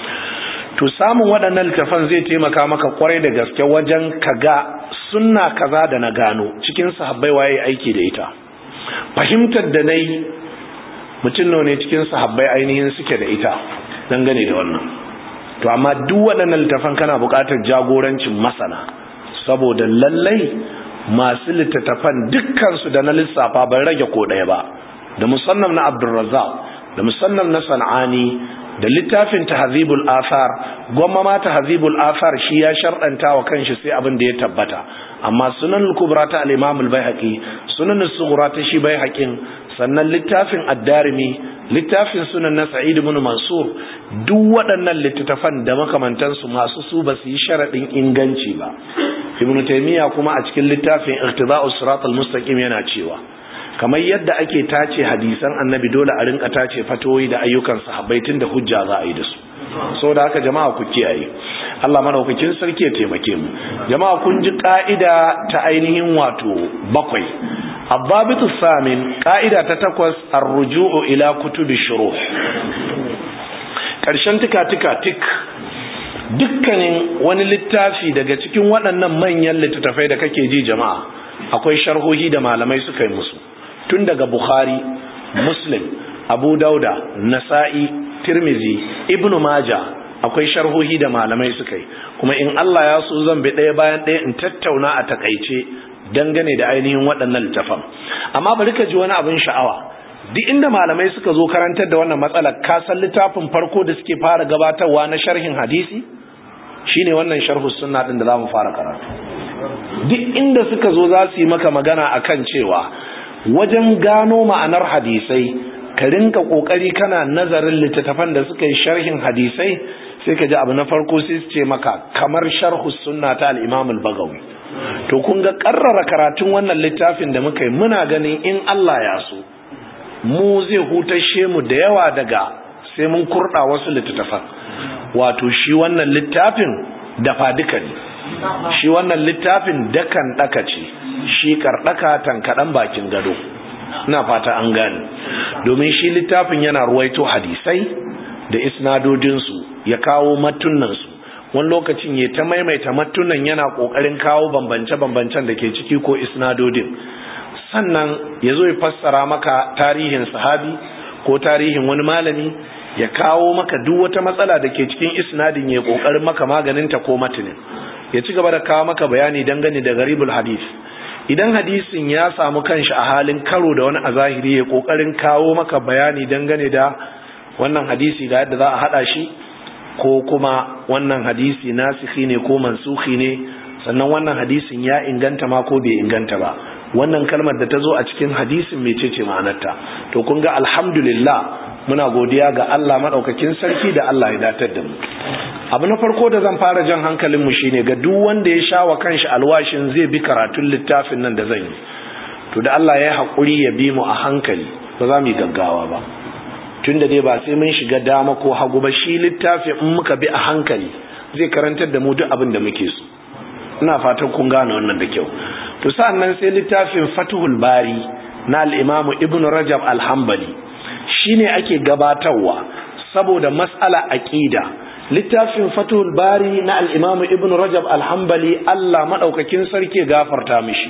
to samun waɗannan littafan zai taimaka maka kwarai da gaske wajen kaga sunna kaza da na gano cikin sahabbai waye aiki da ita fahimtar da nayi mutum ne cikin sahabbai ainihin suke da ita dangane da wannan to amma duk waɗannan littafan kana buƙatar jagorancin masana saboda lallai masu littattafan dukkansu da na lissafa ban rage ko ɗaya ba da musannam na abdulrazzaq da musannam na san'ani da littafin tahzibul athar gwamma ma tahzibul athar shi ya sharɗanta wa kanshi sai abin da ya tabbata amma sunan kubra ta al-imam al-baihaqi sunan sughra ta shi baihaqin sannan littafin ad-darimi littafin sunan na sa'id ibn mansur duk waɗannan littattafan da makamantansu masu su ba su yi sharaɗin inganci ba ibn taymiya kuma a cikin littafin iqtida'us siratal mustaqim yana cewa kamar yadda ake tace hadisan annabi dole a rinka tace fatoyi da ayyukan sahabbai tunda hujja za a yi da su saboda haka jama'a ku kiyaye Allah madaukakin sarki ya taimake mu jama'a kun ji ka'ida ta ainihin wato bakwai abbabitu samin ka'ida ta takwas ar-ruju'u ila kutubi shuruh karshen tika tika tik dukkanin wani littafi daga cikin waɗannan manyan littattafai da kake ji jama'a akwai sharhohi da malamai suka yi musu tun daga bukhari muslim abu dauda nasa'i tirmizi ibnu maja akwai sharhohi da malamai suka yi kuma in allah ya so zan bi ɗaya bayan ɗaya in tattauna a takaice dangane da ainihin waɗannan littafan amma bari ka ji wani abin sha'awa duk inda malamai suka zo karantar da wannan matsalar ka san littafin farko da suke fara gabatarwa na sharhin hadisi shine wannan sharhu sunna din da zamu fara karatu duk inda suka zo za su yi maka magana akan cewa wajen gano ma'anar hadisai ka rinka kokari kana nazarin littattafan da suka yi sharhin hadisai sai ka ji abu na farko sai su ce maka kamar sharhu sunna ta al-imam al-bagawi to kun ga karrara karatun wannan littafin da muka yi muna ganin in Allah ya so mu zai hutashe mu da yawa daga sai mun kurda wasu littattafan wato shi wannan littafin dafa duka ne shi wannan littafin dakan daka ce shi kardaka tankadan bakin gado ina fata an gane domin shi littafin yana ruwaito hadisai da isnadodinsu ya kawo matunansu wani lokacin ya ta maimaita matunan yana kokarin kawo bambance-bambancen da ke ciki ko isnadodin sannan ya zo ya fassara maka tarihin sahabi ko tarihin wani malami ya kawo maka duk wata matsala da ke cikin isnadin ya kokarin maka maganinta ko matinin ya ci gaba da kawo maka bayani dangane da garibul hadis idan hadisin ya samu kanshi a halin karo da wani a zahiri ya kokarin kawo maka bayani dangane da wannan hadisi ga yadda za a hada shi ko kuma wannan hadisi nasikhi ne ko mansukhi ne sannan wannan hadisin ya inganta ma ko bai inganta ba wannan kalmar da ta zo a cikin hadisin mecece ma'anarta to kun ga alhamdulillah muna godiya ga Allah madaukakin sarki da Allah ya datar da mu abu na farko da zan fara jan hankalin mu shine ga duk wanda ya sha wa kanshi alwashin zai bi karatun littafin nan da zan yi to da Allah ya hakuri ya bi mu a hankali ba za mu yi gaggawa ba tunda dai ba sai mun shiga dama ko hagu ba shi littafin in muka bi a hankali zai karantar da mu duk abin da muke so ina fatan kun gane wannan da kyau to sa'annan sai littafin Fathul Bari na al-Imam Ibn Rajab al-Hanbali shine ake gabatarwa saboda mas'ala aqida littafin Fathul Bari na al-Imam Ibn Rajab al-Hanbali Allah madaukakin sarki gafarta mishi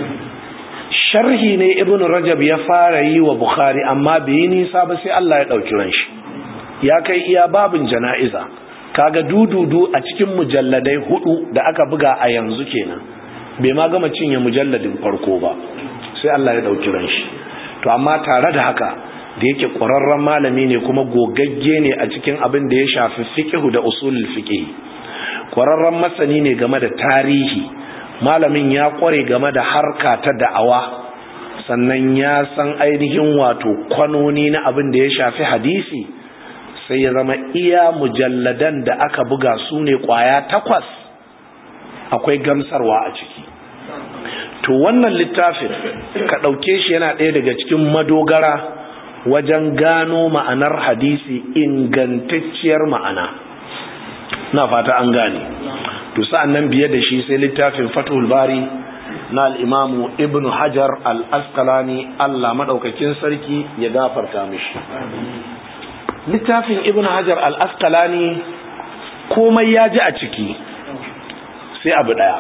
sharhi ne Ibn Rajab ya fara yi wa Bukhari amma bai yi nisa ba sai Allah ya dauki ran shi ya kai iya babin jana'iza kaga dududu a cikin mujalladai hudu da aka buga a yanzu kenan bai ma gama cinye mujalladin farko ba sai Allah ya dauki ran shi to amma tare da haka da yake ƙwararren malami ne kuma gogagge ne a cikin abin da ya shafi fiqhu da usulul fiqh ƙwararren masani ne game da tarihi malamin ya ƙware game da harka ta da'awa sannan ya san ainihin wato kwanoni na abin da ya shafi hadisi sai ya zama iya mujalladan da aka buga su ne kwaya takwas akwai gamsarwa a ciki to wannan littafin ka ɗauke shi yana ɗaya daga cikin madogara wajen gano ma'anar hadisi ingantacciyar ma'ana na fata an gane to sa'an nan biye da shi sai littafin fatul bari na al'imamu ibn hajar al-askalani allah maɗaukakin sarki ya gafarta mishi littafin ibn hajar al-asqalani komai ya ji a ciki sai abu daya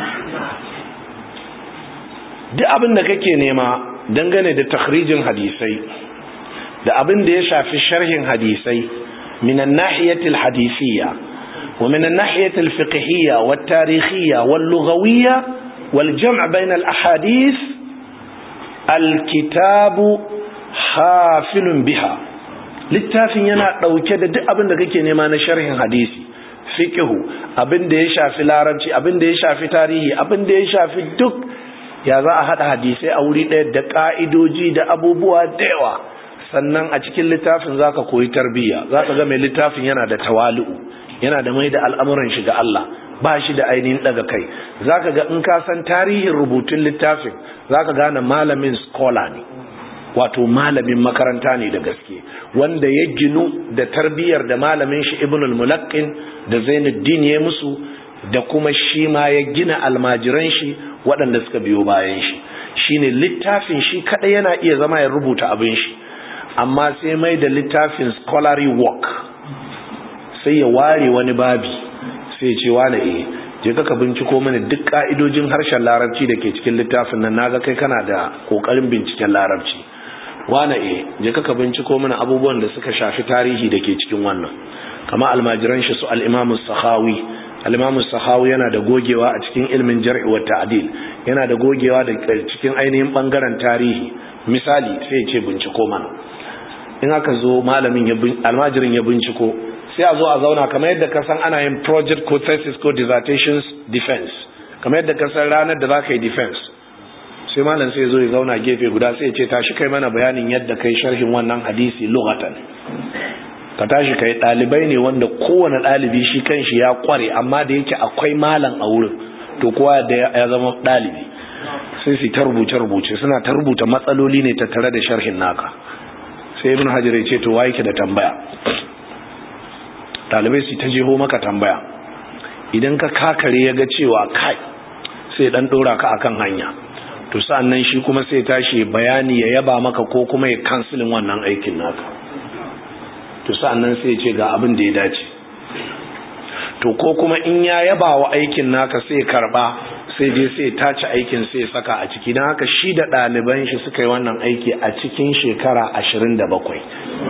duk abin da kake nema dangane da takhrijin hadisai da abin da ya shafi sharhin hadisai min an-nahiyati al-hadisiyya wa min an-nahiyati al-fiqhiyya wat-tarikhiyya wal-lughawiyya wal-jam' bayna al-ahadith al-kitabu hafilun biha littafin yana ɗauke da duk abin da kake nema na sharhin hadisi fiqhu abin da ya shafi larabci abin da ya shafi tarihi abin da ya shafi duk ya za a haɗa hadisai a wuri ɗaya da ƙa'idoji da abubuwa da yawa sannan a cikin littafin za ka koyi tarbiyya za ka ga mai littafin yana da tawali'u yana da mai da al'amuran shi ga Allah ba shi da ainihin daga kai za ka ga in ka san tarihin rubutun littafin za ka gane malamin scholar ne wato malamin makaranta ne da gaske wanda ya ginu da tarbiyyar da malamin shi ibn al-mulaqqin da zainuddin ya musu da kuma shi ma ya gina almajiran shi waɗanda suka biyo bayan shi shine littafin shi kaɗai yana iya zama ya rubuta abin shi amma sai mai da littafin scholarly work sai ya ware wani babi sai ce wane eh je ka binciko mana duk ka'idojin harshen larabci da ke cikin littafin nan naga kai kana da kokarin binciken larabci wane eh je ka binciko mana abubuwan da suka shafi tarihi da ke cikin wannan kama almajiran shi su al-Imam sakhawi al-Imam sakhawi yana da gogewa a cikin ilmin jar'i wa ta'dil yana da gogewa da cikin ainihin bangaren tarihi misali sai ya ce binciko mana in aka zo malamin ya almajirin ya binciko sai a zo a zauna kamar yadda ka san ana yin project ko thesis ko dissertations defense kamar yadda ka san ranar da za ka yi defense sai malam sai zo ya zauna gefe guda sai ya ce tashi kai mana bayanin yadda kai sharhin wannan hadisi lughatan ka tashi kai dalibai ne wanda kowane dalibi shi kanshi ya kware amma da yake akwai malam a wurin to kowa da ya zama dalibi sai su ta rubuce rubuce suna ta rubuta matsaloli ne tattare da sharhin naka sai ibn hajar ya ce to wa yake da tambaya dalibai su ta jeho maka tambaya idan ka kakare ya ga cewa kai sai dan dora ka akan hanya to sa'annan shi kuma sai tashi bayani ya yaba maka ko kuma ya kansilin wannan aikin naka to sa'annan sai ya ce ga abin da ya dace to ko kuma in ya yaba wa aikin naka sai karba sai dai sai tace aikin sai saka a ciki don haka shi da ɗaliban shi suka yi wannan aiki a cikin shekara ashirin da bakwai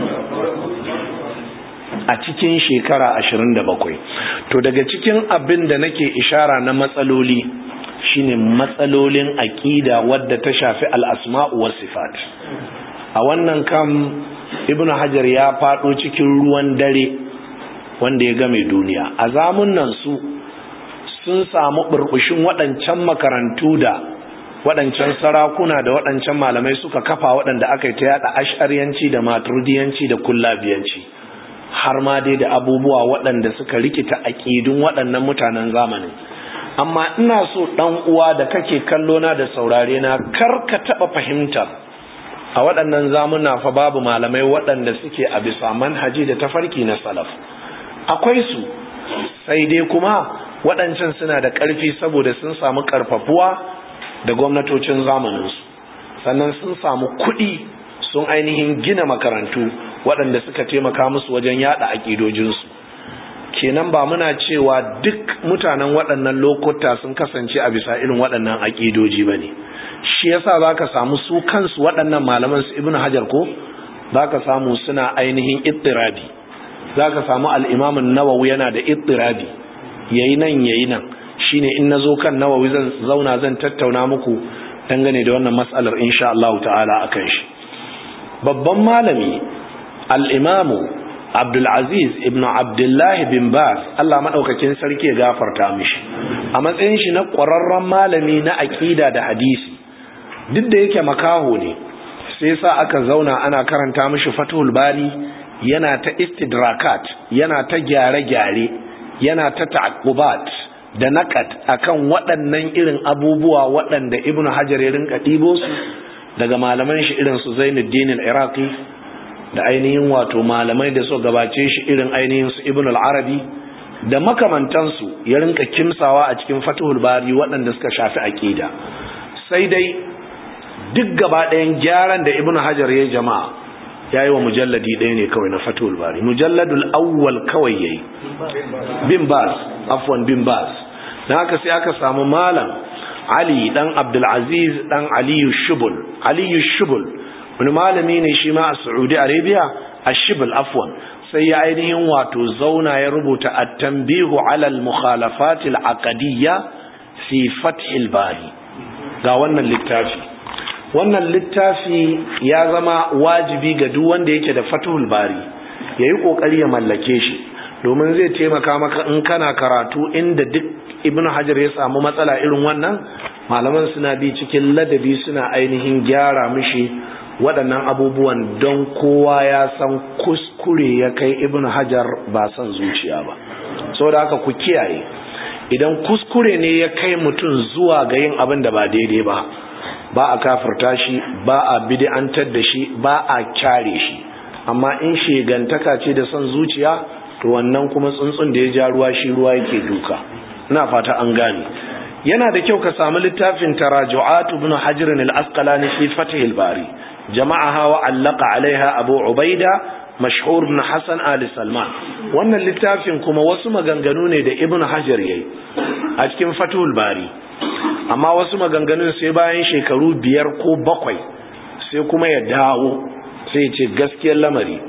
a cikin shekara ashirin da bakwai to daga cikin abin da nake ishara na matsaloli shine matsalolin aƙida wadda ta shafi al'asma'u wa sifat a wannan kam ibn hajar ya faɗo cikin ruwan dare wanda ya game duniya a zamunan su sun samu burbushin waɗancan makarantu da waɗancan sarakuna da waɗancan malamai suka kafa waɗanda aka yi ta yada ash'ariyanci da maturidiyanci da kullabiyanci har ma dai da abubuwa waɗanda suka rikita aƙidun waɗannan mutanen zamanin amma ina so ɗan uwa da kake kallo na da saurare na kar ka taɓa fahimtar a waɗannan zamuna fa babu malamai waɗanda suke a bisa manhaji da tafarki na salaf akwai su sai dai kuma waɗancan suna da ƙarfi saboda sun samu ƙarfafuwa da gwamnatocin zamaninsu sannan sun samu kuɗi sun ainihin gina makarantu waɗanda suka taimaka musu wajen yada aƙidojinsu kenan ba muna cewa duk mutanen waɗannan lokuta sun kasance a bisa irin waɗannan aƙidoji ba ne shi yasa za ka samu su kansu waɗannan malaman su ibn hajar ko za ka samu suna ainihin ittirabi za ka samu al'imamin nawawi yana da ittirabi yayi nan yayi nan shine in nazo kan nawawi zan zauna zan tattauna muku dangane da wannan mas'alar insha Allah ta'ala akan shi babban malami al-imamu Abdul Aziz ibn Abdullah bin Baz Allah madaukakin sarki ya gafarta mishi a matsayin shi na ƙwararren malami na aqida da hadisi duk da yake makaho ne sai sa aka zauna ana karanta mishi Fathul Bari yana ta istidrakat yana ta gyare-gyare yana ta ta'aqqubat da naqat akan waɗannan irin abubuwa waɗanda Ibn Hajar ya rinka ɗibo su daga malaman shi irin su Zainuddin al-Iraqi da ainihin wato malamai da su gabace shi irin ainihin su Ibn al-Arabi da makamantansu ya rinka kimsawa a cikin Fathul Bari waɗanda suka shafi aqida sai dai duk gaba ɗayan gyaran da Ibn Hajar ya jama'a ya yi wa mujalladi ɗaya ne kawai na fatul bari mujalladul awwal kawai ya yi bin bas afwan bin bas na haka sai aka samu malam ali dan abdulaziz dan aliyu shubul aliyu shubul wani malami ne shi ma a saudi arabia a shibul afwan sai ya ainihin wato zauna ya rubuta at-tanbihu ala al-mukhalafat al-aqdiyya fi fath al-bari ga wannan littafi wannan littafi ya zama wajibi ga duk wanda yake da fatuhul bari yayi kokari ya mallake shi domin zai taimaka maka in kana karatu inda duk ibnu hajar ya samu matsala irin wannan malaman suna bi cikin ladabi suna ainihin gyara mishi waɗannan abubuwan don kowa ya san kuskure ya kai ibnu hajar ba son zuciya ba saboda haka ku kiyaye idan kuskure ne ya kai mutum zuwa ga yin abin da ba daidai ba ba a kafirta shi ba a bid'antar da shi ba a kyare shi amma in shegantaka ce da son zuciya to to wannan kuma tsuntsun da ya ja ruwa shi ruwa yake duka ina fata an gane yana da kyau ka samu littafin taraju'at ibn hajar al-asqalani fi fath al-bari jama'aha wa allaka alaiha abu ubaida mashhur ibn hasan ali salman wannan littafin kuma wasu maganganu ne da ibn hajar yayi a cikin fathul bari amma wasu maganganun sai bayan shekaru biyar ko bakwai sai kuma ya dawo sai ya ce gaskiyar lamari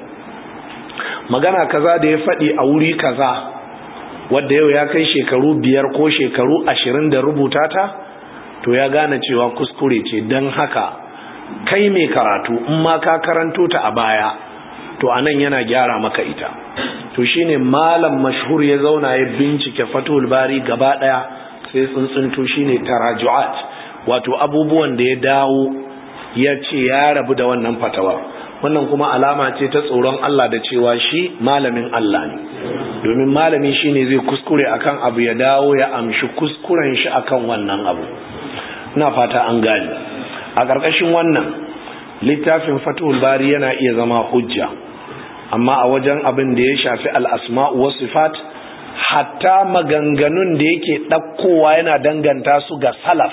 magana kaza da ya faɗi a wuri kaza wadda yau ya kai shekaru biyar ko shekaru ashirin da rubuta ta to ya gane cewa kuskure ce don haka kai mai karatu in ma ka karanto ta a baya to anan yana gyara maka ita to shine malam mashhur ya zauna ya bincike fatul bari gaba daya sai tsuntsunto shine taraju'at wato abubuwan da ya dawo ya ce ya rabu da wannan fatawa wannan kuma alama ce ta tsoron Allah da cewa shi malamin Allah ne domin malami shine zai kuskure akan abu ya dawo ya amshi kuskuren shi akan wannan abu ina fata an gane a ƙarƙashin wannan littafin fatul bari yana iya zama hujja amma a wajen abin da ya shafi al'asma'u wasu sifat hatta maganganun da yake ɗaukowa yana danganta su ga salaf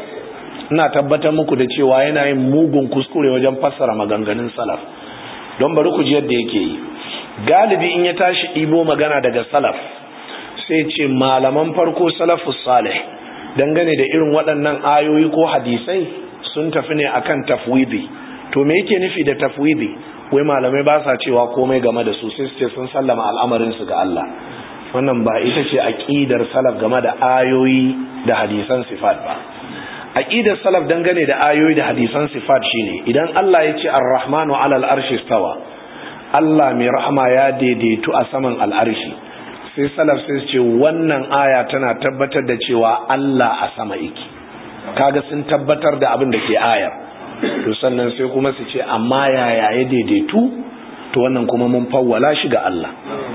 ina tabbatar muku da cewa yana yin mugun kuskure wajen fassara maganganun salaf don bari ku ji yadda yake yi galibi in ya tashi ɗibo magana daga salaf sai ce malaman farko salafus salih dangane da irin waɗannan ayoyi ko hadisai sun tafi ne akan tafwidi to me yake nufi da tafwidi wai malamai ba sa cewa komai game da su sai su ce sun sallama al'amarin su ga Allah wannan ba ita ce aqidar salaf game da ayoyi da hadisan sifat ba aqidar salaf dangane da ayoyi da hadisan sifat shine idan Allah ya ce ar-rahmanu 'ala al-arshi stawa Allah mai rahama ya daidaitu a saman al'arshi sai salaf sai su ce wannan aya tana tabbatar da cewa Allah a sama yake kaga sun tabbatar da abin da ke ayar to sannan sai kuma su ce amma yaya ya daidaitu to wannan kuma mun fawwala shi ga Allah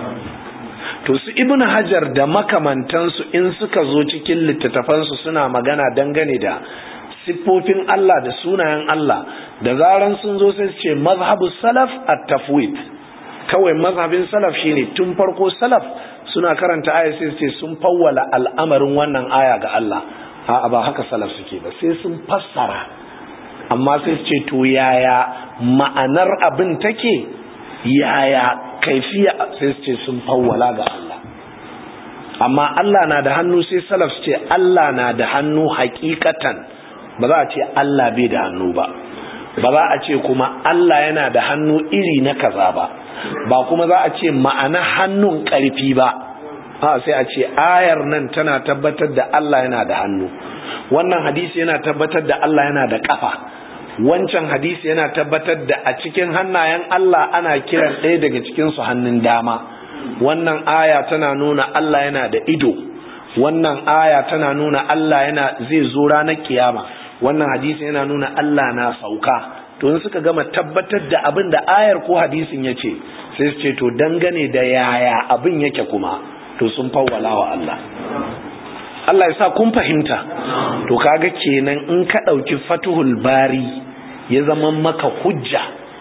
to su ibn hajar da makamantansu in suka zo cikin littattafansu suna magana dangane da siffofin Allah da sunayen Allah da zaran sun zo sai su ce mazhabu salaf at-tafwid kawai mazhabin salaf shine tun farko salaf suna karanta aya sai su ce sun fawwala al'amarin wannan aya ga Allah a'a ba haka salaf suke ba sai sun fassara amma sai su ce to yaya ma'anar abin take yaya kaifiya sai su ce sun fawwala ga Allah amma Allah na da hannu sai salaf su ce Allah na da hannu hakikatan ba za a ce Allah bai da hannu ba ba za a ce kuma Allah yana da hannu iri na kaza ba ba kuma za a ce ma'ana hannun ƙarfi ba a sai a ce ayar nan tana tabbatar da Allah yana da hannu wannan hadisi yana tabbatar da Allah yana da kafa wancan hadisi yana tabbatar da a cikin hannayen Allah ana kiran ɗaya daga cikin su hannun dama wannan aya tana nuna Allah yana da ido wannan aya tana nuna Allah yana zai zo ranar kiyama wannan hadisi yana nuna Allah na sauka to in suka gama tabbatar da abin da ayar ko hadisin ya ce sai su ce to dangane da yaya abin yake kuma to sun fawwala wa Allah Allah ya sa kun fahimta to kaga kenan in ka ɗauki fatuhul bari ya zama maka hujja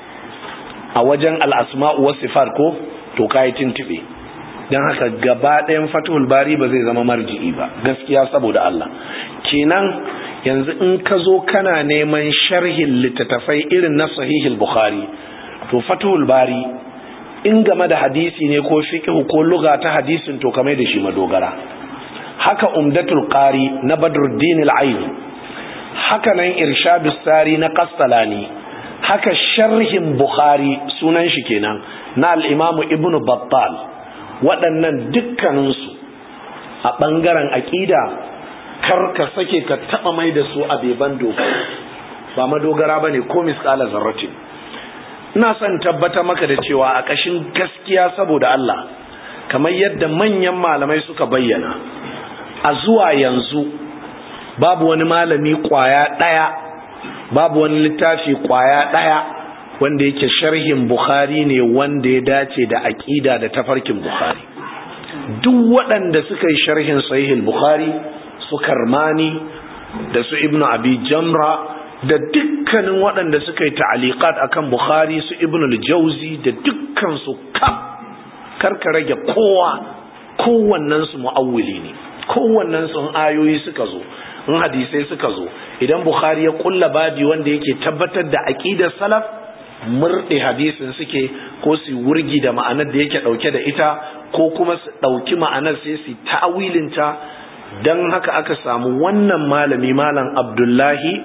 a wajen al'asma'u wasu sifar ko to ka yi tuntube don haka gaba ɗayan fatuhul bari ba zai zama marji'i ba gaskiya saboda Allah kenan yanzu in ka zo kana neman sharhin littattafai irin na sahihul bukhari to fatuhul bari in game da hadisi ne ko fiqh ko lugha ta hadisin to kamar da shi madogara haka umdatul qari na badruddin al-aini haka nan irshadus sari na qastalani haka sharhin bukhari sunan shi kenan na al-imamu ibnu battal waɗannan dukkaninsu a ɓangaren aƙida kar ka sake ka taɓa mai da su a beban doka ba madogara ba ne ko misƙala zarratin ina son tabbata maka da cewa a ƙashin gaskiya saboda Allah kamar yadda manyan malamai suka bayyana a zuwa yanzu babu wani malami ƙwaya ɗaya babu wani littafi ƙwaya ɗaya wanda yake sharhin Bukhari ne wanda ya dace da aƙida da tafarkin Bukhari duk waɗanda suka yi sharhin sahihul Bukhari su Karmani da su Ibn Abi Jamra da dukkanin waɗanda suka yi ta'aliqat akan Bukhari su Ibn al-Jawzi da dukkan su kaf karka rage kowa kowannen su mu'awwili ne kowannen su ayoyi suka zo in hadisai suka zo idan bukhari ya kulla babi wanda yake tabbatar da aqidar salaf murɗe hadisin suke ko su wurgi da ma'anar da yake ɗauke da ita ko kuma su ɗauki ma'anar sai su ta'awilinta don haka aka samu wannan malami malam abdullahi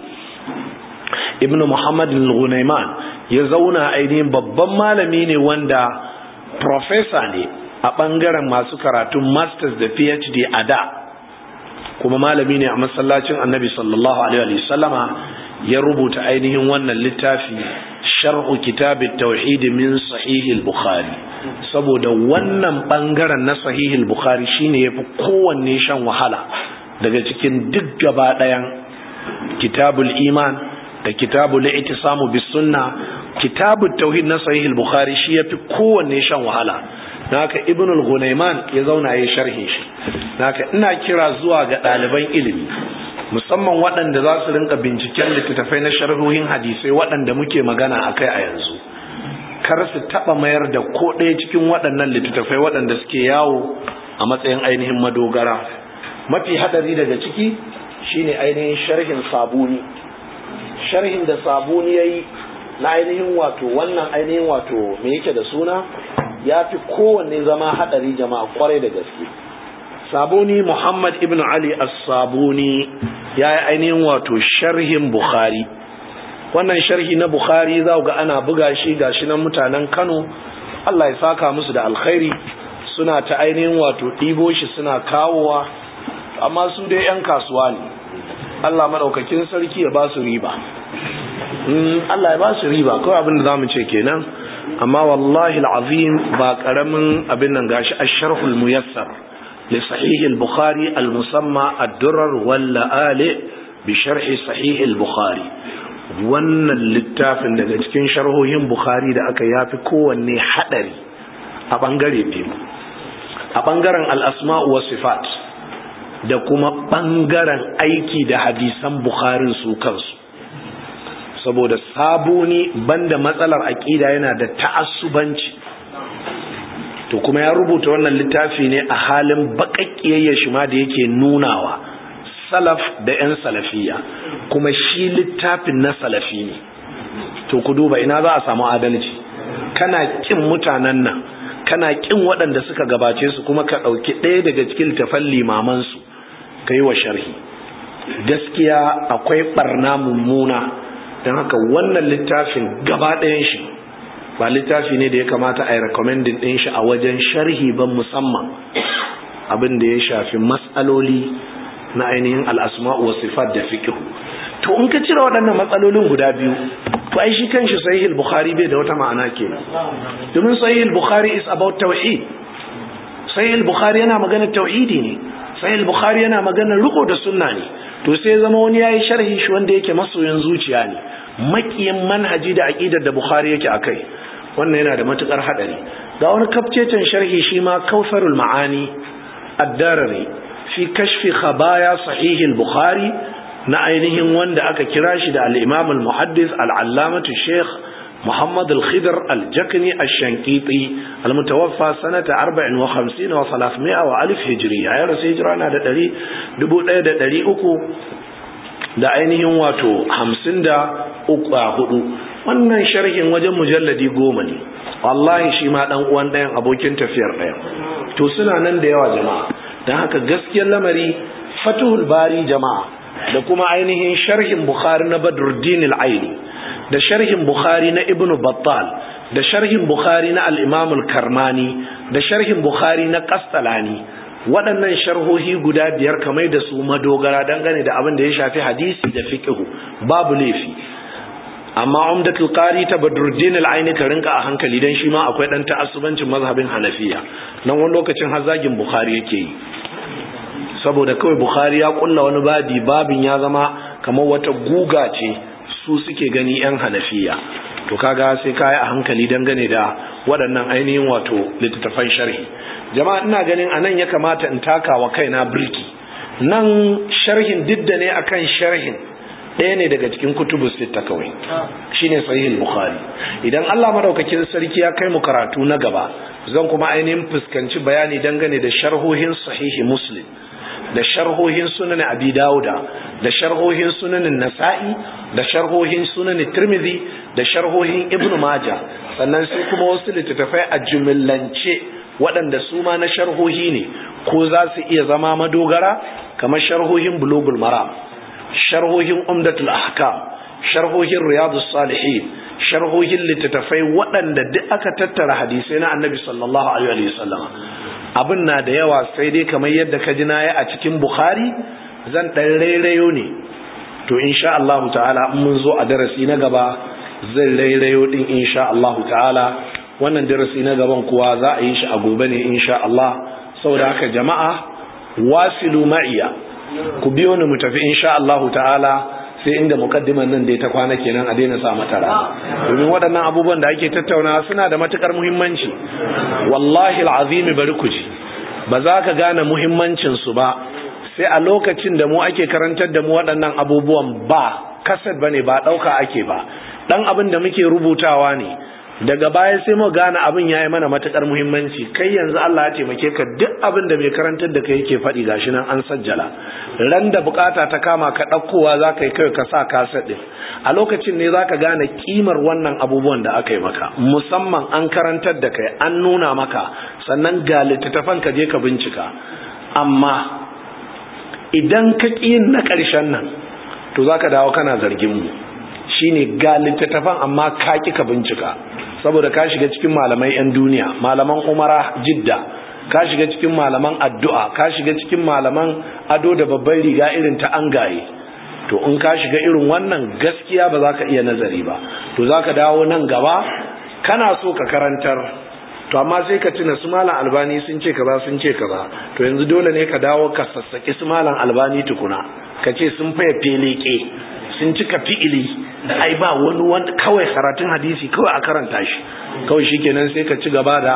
ibn muhammad al-ghunayman ya zauna ainihin babban malami ne wanda professor ne a ɓangaren masu karatun masters da phd a da kuma malami ne a masallacin annabi sallallahu alaihi wasallama ya rubuta ainihin wannan littafi sharhu kitabit tauhid min sahih al-bukhari saboda wannan bangaren na sahih al-bukhari shine yafi kowanne shan wahala daga cikin duk gaba ɗayan kitabul iman da kitabul i'tisamu bis sunna kitabut tauhid na sahih al-bukhari shi yafi kowanne shan wahala naka ibn al-ghunayman ya zauna yayin sharhin shi naka ina kira zuwa ga ɗaliban ilimi musamman waɗanda za su rinka binciken littattafai na sharhohin hadisai waɗanda muke magana a kai a yanzu kar su taɓa mayar da ko ɗaya cikin waɗannan littattafai waɗanda suke yawo a matsayin ainihin madogara mafi haɗari daga ciki shine ainihin sharhin sabuni sharhin da sabuni ya yi na ainihin wato wannan ainihin wato me yake da suna ya fi kowanne zama haɗari jama'a kwarai da gaske sabuni muhammad ibn ali as-sabuni ya yi ainihin wato sharhin bukhari wannan sharhi na bukhari za ga ana buga shi gashi nan mutanen kano allah ya saka musu da alkhairi suna ta ainihin wato ɗibo shi suna kawowa amma su dai 'yan kasuwa ne allah maɗaukakin sarki ya ba su riba allah ya ba su riba kawai abin da za mu ce kenan amma wallahi al'azim ba ƙaramin abin nan gashi a sharhul muyassar لصحيح البخاري المسمى الدرر واللآلئ بشرح صحيح البخاري wannan littafin daga cikin sharhohin bukhari da aka yafi kowanne hadari a bangare biyu a bangaren al'asma'u wa sifat da kuma bangaren aiki da hadisan bukharin su kansu saboda sabuni banda matsalar aƙida yana da ta'assubanci to kuma ya rubuta wannan littafi ne a halin baƙaƙƙiyayyar shi ma da yake nunawa salaf da 'yan salafiya kuma shi littafin na salafi ne to ku duba ina za a samu adalci kana kin mutanen nan kana kin waɗanda suka gabace su kuma ka ɗauki ɗaya daga cikin littafan limamansu ka yi wa sharhi gaskiya akwai ɓarna mummuna don haka wannan littafin gaba ɗayan shi ba littafi ne da ya kamata a yi recommending ɗin shi a wajen sharhi ban musamman abin da ya shafi matsaloli na ainihin al'asma'u wa sifat da fikihu to in ka cire waɗannan matsalolin guda biyu to ai shi kanshi sahih bukhari bai da wata ma'ana kenan domin sahih bukhari is about tauhid sahih bukhari yana magana tauhidi ne sahih bukhari yana magana riko da sunna ne to sai zama wani yayi sharhi shi wanda yake masoyin zuciya ne makiyin manhaji da aqidar da bukhari yake akai wannan yana da matukar hadari ga wani kafcecen sharhi shi ma kausarul ma'ani ad-darari fi kashfi khabaya sahih al-bukhari na ainihin wanda aka kira shi da al-imam al-muhaddis al-allamatu sheikh محمد الخضر الجكني الشنقيطي المتوفى سنة 54 و300 وألف هجرية يا رسول هجرانا دا دلي دبو دا دلي أكو da ainihin wato hamsin da uku a hudu wannan sharhin wajen mujalladi goma ne wallahi shi ma dan uwan ɗayan abokin tafiyar ɗayan to suna nan da yawa jama'a don haka gaskiyar lamari fatuhul bari jama'a da kuma ainihin sharhin bukhari na badruddin al-aini da sharhin bukhari na ibnu battal da sharhin bukhari na al-imam al-karmani da sharhin bukhari na qastalani waɗannan sharhohi guda biyar kamar da su madogara dangane da abin da ya shafi hadisi da fiqhu babu laifi amma umdatul qari ta badruddin al-aini ka rinka a hankali dan shi ma akwai dan ta'assubancin mazhabin hanafiya nan wani lokacin hazagin bukhari yake yi saboda kawai bukhari ya kulla wani babi babin ya zama kamar wata guga ce su suke gani yan hanafiya to kaga sai kai a hankali dangane da waɗannan ainihin wato littattafan sharhi jama'a ina ganin anan ya kamata in taka wa kaina birki nan sharhin didda ne akan sharhin ɗaya ne daga cikin kutubu sitta kawai shine sahih bukhari idan Allah madaukakin sarki ya kai mu karatu na gaba zan kuma ainihin fuskanci bayani dangane da sharhohin sahihi muslim da sharhohin sunan abi dauda da sharhohin sunanin nasa'i da sharhohin sunanin tirmidhi da sharhohin ibnu majah sannan sai kuma wasu littattafai a jumillance waɗanda su ma na sharhohi ne ko za su iya zama madogara kamar sharhohin bulugul maram sharhohin umdatul ahkam sharhohin riyadus salihin sharhohin littattafai waɗanda duk aka tattara hadisai na annabi sallallahu alaihi wasallam abin na da yawa sai dai kamar yadda ka ji nayi a cikin bukhari zan ɗan rairayo ne to insha Allah ta'ala in mun zo a darasi na gaba zan rairayo din insha Allah ta'ala wannan darasi na gaban kuwa za a yi shi a gobe ne insha Allah saboda haka jama'a wasilu ma'iya ku biyo ni mu tafi insha Allah ta'ala sai inda mukaddiman nan da ta kwana kenan a daina sa mata rana domin waɗannan abubuwan da ake tattauna suna da matukar muhimmanci wallahi alazim bari ku ji ba za ka gane muhimmancin su ba sai a lokacin da mu ake karantar da mu waɗannan abubuwan ba kasad bane ba ɗauka ake ba dan abin da muke rubutawa ne daga baya sai mu gane abin yayi mana matukar muhimmanci kai yanzu Allah ya taimake ka duk abin da mai karantar da kai yake faɗi gashi nan an sajjala ran da bukata ta kama ka ɗaukowa za ka yi kai ka sa kaset ɗin a lokacin ne za ka gane kimar wannan abubuwan da aka yi maka musamman an karantar da kai an nuna maka sannan ga littattafan ka je ka bincika amma idan ka ƙi na ƙarshen nan to za ka dawo kana zargin mu shine ga littattafan amma ka ƙi ka bincika saboda ka shiga cikin malamai 'yan duniya malaman umara jidda ka shiga cikin malaman addu'a ka shiga cikin malaman ado da babban riga irin ta angaye to in ka shiga irin wannan gaskiya ba za ka iya nazari ba to za ka dawo nan gaba kana so ka karantar to amma sai ka tuna su malam albani sun ce kaza sun ce kaza to yanzu dole ne ka dawo ka sassaki su malam albani tukuna ka ce sun faya feleke sun cika fi'ili ai ba wani wani kawai karatun hadisi kawai a karanta shi kawai shikenan sai ka ci gaba da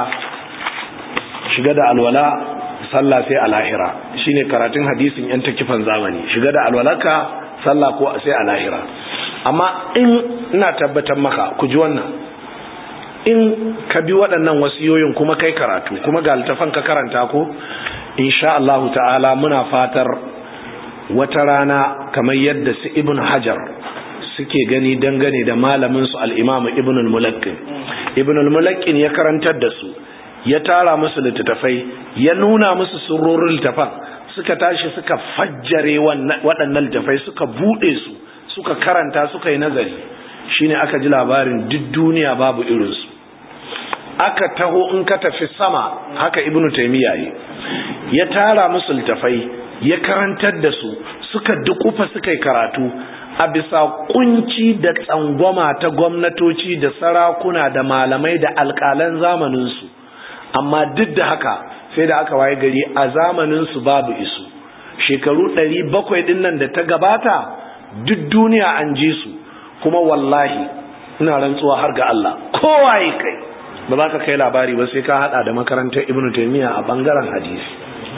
shiga da alwala sallah sai a lahira shine karatun hadisin yan takifan zamani shiga da alwalaka sallah ko sai a lahira amma in ina tabbatar maka ku ji wannan in ka bi waɗannan wasiyoyin kuma kai karatu kuma ga littafan ka karanta ko insha Allah ta'ala muna fatar wata rana kamar yadda su ibn hajar suke gani dangane da malamin su al-imam ibn al-mulakkin ibn al-mulakkin ya karantar da su ya tara musu littattafai ya nuna musu surorin littafan suka tashi suka fajjare waɗannan littattafai suka buɗe su suka karanta suka yi nazari shine aka ji labarin duk duniya babu irinsu aka taho in ka tafi sama haka ibnu taymiya yi ya tara musu littattafai ya karantar da su suka dukufa suka yi karatu a bisa kunci da tsangwama ta gwamnatoci da sarakuna da malamai da alƙalan zamaninsu amma duk da haka sai da aka waye gari a zamaninsu babu isu shekaru ɗari bakwai ɗin nan da ta gabata duk duniya an ji su kuma wallahi ina rantsuwa har ga Allah kowaye kai ba za ka kai labari ba sai ka hada da makarantar ibnu taymiya a bangaren hadisi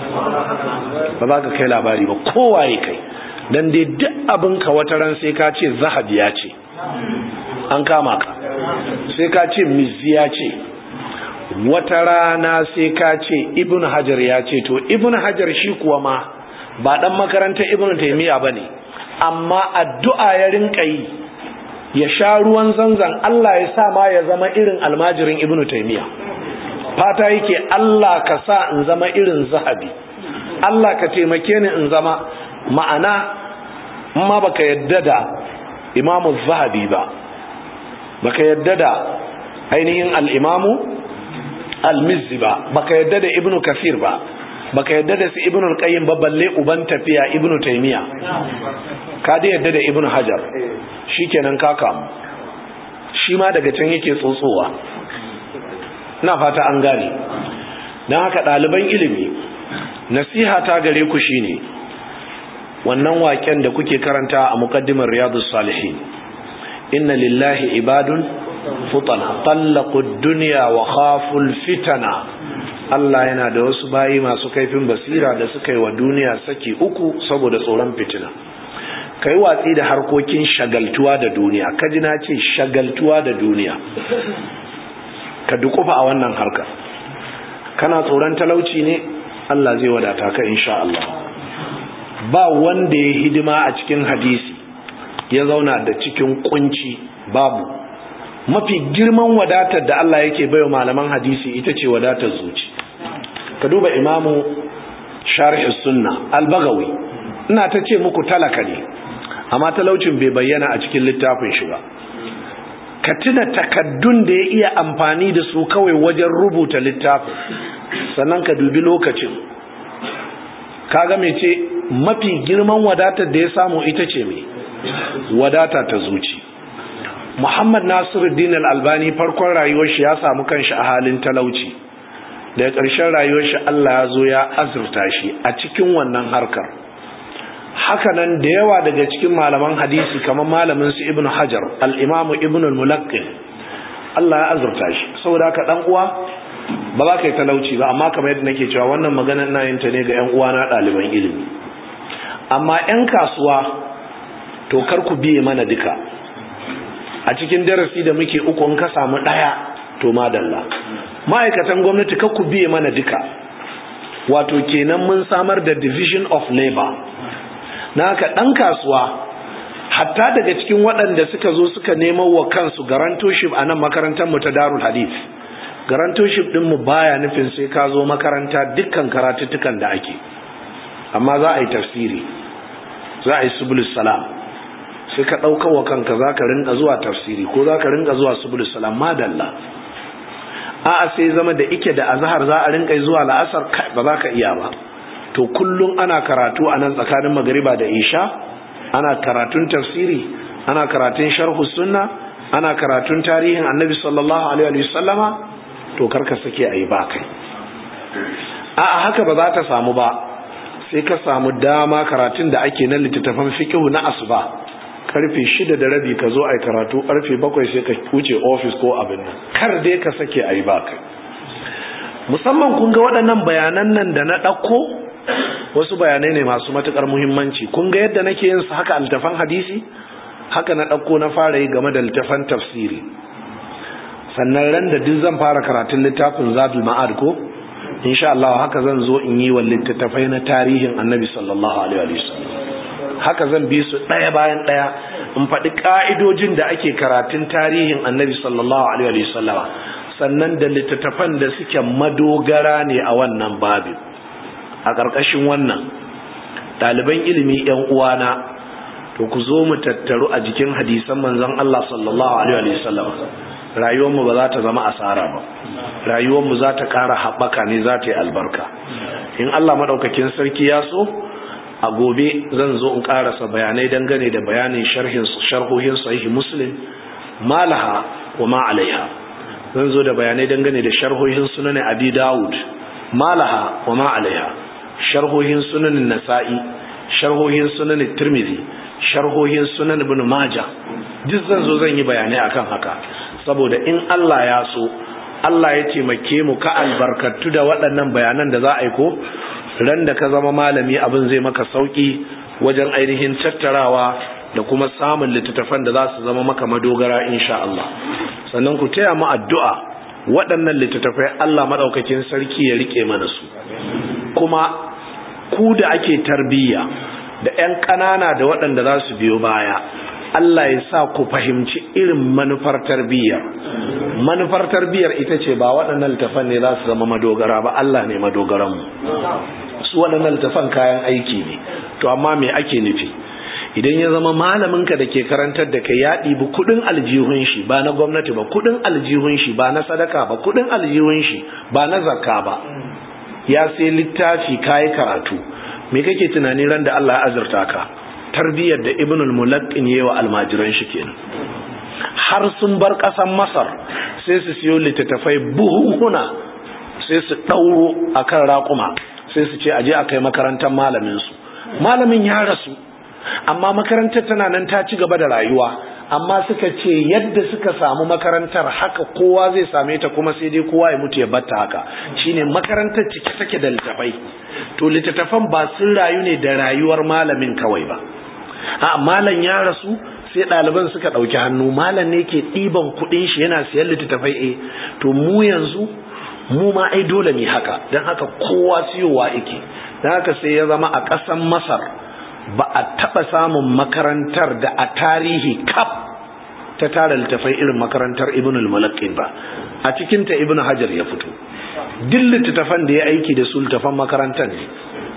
ba za ka kai labari ba kowaye kai dan dai duk abin ka wata ran sai ka ce zahabi ya ce an kama ka sai ka ce mizziya ce wata rana sai ka ce ibn hajar ya ce to ibn hajar shi kuwa ma ba dan makarantar ibn taymiya bane amma addu'a ya rinka yi ya sha ruwan zanzan Allah ya sa ma ya zama irin almajirin ibn taymiya fata yake Allah ka sa in zama irin zahabi Allah ka taimake ni in zama ma'ana ma baka yadda da imamu zahabi ba baka yadda da ainihin al-imamu al-mizzi ba baka yadda da ibnu kafir ba baka yadda da su ibnu al-qayyim ba balle uban tafiya ibnu taymiya ka da yadda da ibnu hajar shikenan ka kamu shi ma daga can yake tsotsowa ina fata an gane dan haka ɗaliban ilimi nasiha ta gare ku shine wannan waken da kuke karanta a muqaddimar riyadus salihin inna lillahi ibadun futana tallaqu dunya wa khaful fitana Allah yana da wasu bayi masu kaifin basira da suka yi wa duniya saki uku saboda tsoron fitina ka yi watsi da harkokin shagaltuwa da duniya ka ji na ce shagaltuwa da duniya ka dukufa a wannan harka kana tsoron talauci ne Allah zai wadata ka insha Allah ba wanda ya hidima a cikin hadisi ya zauna da cikin kunci babu mafi girman wadatar da Allah yake baiwa malaman hadisi ita ce wadatar zuci ka duba imamu sharh sunna al-bagawi ina ta ce muku talaka ne amma talaucin bai bayyana a cikin littafin shi ba ka tuna takaddun da ya iya amfani da su kawai wajen rubuta littafin sannan ka dubi lokacin kaga mai ce mafi girman wadatar da ya samu ita ce mai wadata ta zuci muhammad nasiruddin al-albani farkon rayuwar shi ya samu kanshi a halin talauci daga ƙarshen rayuwar shi Allah ya zo ya azurta shi a cikin wannan harkar hakanan da yawa daga cikin malaman hadisi kamar malamin su ibnu hajar al-imamu ibnu al-mulaqqin Allah ya azurta shi saboda haka dan uwa ba za ka yi talauci ba amma kamar yadda nake cewa wannan magana ina yin ta ne ga yan uwa na ɗaliban ilimi amma yan kasuwa to kar ku biye mana duka a cikin darasi da muke uku in ka samu ɗaya to madalla ma'aikatan gwamnati kar ku biye mana duka wato kenan mun samar da division of labor na haka ɗan kasuwa hatta daga cikin waɗanda suka zo suka nemo wa kansu garantoship a nan makarantar mu ta darul hadith garantoship ɗin mu baya nufin sai ka zo makaranta dukkan karatuttukan da ake amma za a yi tafsiri za a yi subulus salam sai ka ɗauka wa kanka za ka rinka zuwa tafsiri ko za ka rinka zuwa subulus salam madalla a'a sai zama da ike da azhar za a rinka zuwa la'asar ba za ka iya ba to kullum ana karatu a nan tsakanin magariba da isha ana karatun tafsiri ana karatun sharhu sunna ana karatun tarihin annabi sallallahu alaihi wa sallama to karka sake ayi ba kai a haka ba za ta samu ba sai ka samu dama karatun da ake na littattafan fiqhu na asuba karfe shida da rabi ka zo ai karatu karfe bakwai sai ka wuce office ko abin nan kar dai ka sake ayi ba kai musamman kun ga waɗannan bayanan nan da na ɗauko wasu bayanai ne masu matukar muhimmanci kun ga yadda nake yin su haka altafan hadisi haka na ɗauko na fara yi game da littafan tafsiri sannan ran da duk zan fara karatun littafin zadul ma'ad ko insha Allah haka zan zo in yi wa littattafai na tarihin annabi sallallahu alaihi wasallam haka zan bi su ɗaya bayan ɗaya in faɗi ƙa'idojin da ake karatun tarihin annabi sallallahu alaihi wasallama sannan da littattafan da suke madogara ne a wannan babin a ƙarƙashin wannan ɗaliban ilimi ‘yan uwana to ku zo mu tattaru a jikin hadisan manzon Allah sallallahu Alaihi wasallam rayuwarmu ba za ta zama asara ba rayuwarmu za ta ƙara haɓaka ne za ta yi albarka in Allah maɗaukakin sarki ya so a gobe zan zo in ƙarasa bayanai dangane da bayanin sharhohin sahihi muslim malaha wa ma alaiha zan zo da bayanai dangane da sharhohin sunan abi dawud malaha wa ma alaiha sharhohin sunan nasa'i sharhohin sunan tirmidhi sharhohin sunan ibn majah duk zan zo zan yi bayanai akan haka saboda in Allah ya so Allah ya taimake mu ka albarkatu da waɗannan bayanan da za a yi ko ran da ka zama malami abin zai maka sauki wajen ainihin tattarawa da kuma samun littattafan da za su zama maka madogara insha Allah sannan ku taya mu addu'a waɗannan littattafai Allah madaukakin sarki ya rike mana su kuma ku da ake tarbiyya da 'yan ƙanana da waɗanda za su biyo baya Allah ya sa ku fahimci irin manufar tarbiyyar manufar tarbiyyar ita ce ba waɗannan littafan ne za su zama madogara ba Allah ne madogaranmu su waɗannan littafan kayan aiki ne to amma me ake nufi idan ya zama malaminka da ke karantar da kai ya ɗibi kuɗin aljihun shi ba na gwamnati ba kuɗin aljihun shi ba na sadaka ba kuɗin aljihun shi ba na zakka ba ya sai littafi kayi karatu me kake tunani ran da Allah ya azurta ka tarbiyyar da ibnul mulaqqin yayi wa almajiran shi kenan har sun bar ƙasar masar sai su siyo littattafai buhuhuna sai su ɗauro akan raƙuma sai su ce aje a kai makarantar malamin su malamin ya rasu amma makarantar tana nan ta ci gaba da rayuwa amma suka ce yadda suka samu makarantar haka kowa zai same ta kuma sai dai kowa ya mutu ya batta haka shine makarantar cike take da littafai to littattafan ba sun rayu ne da rayuwar malamin kawai ba a malam ya rasu sai ɗaliban suka ɗauki hannu malam ne ke ɗiban kuɗin shi yana siyan littattafai eh to mu yanzu mu ma ai dole ne haka don haka kowa siyowa yake don haka sai ya zama a ƙasan masar ba a taɓa samun makarantar da a tarihi kaf ta tara littafai irin makarantar ibn al-mulaqqin ba a cikin ta ibn hajar ya fito duk littattafan da ya aiki da su littafan makarantar ne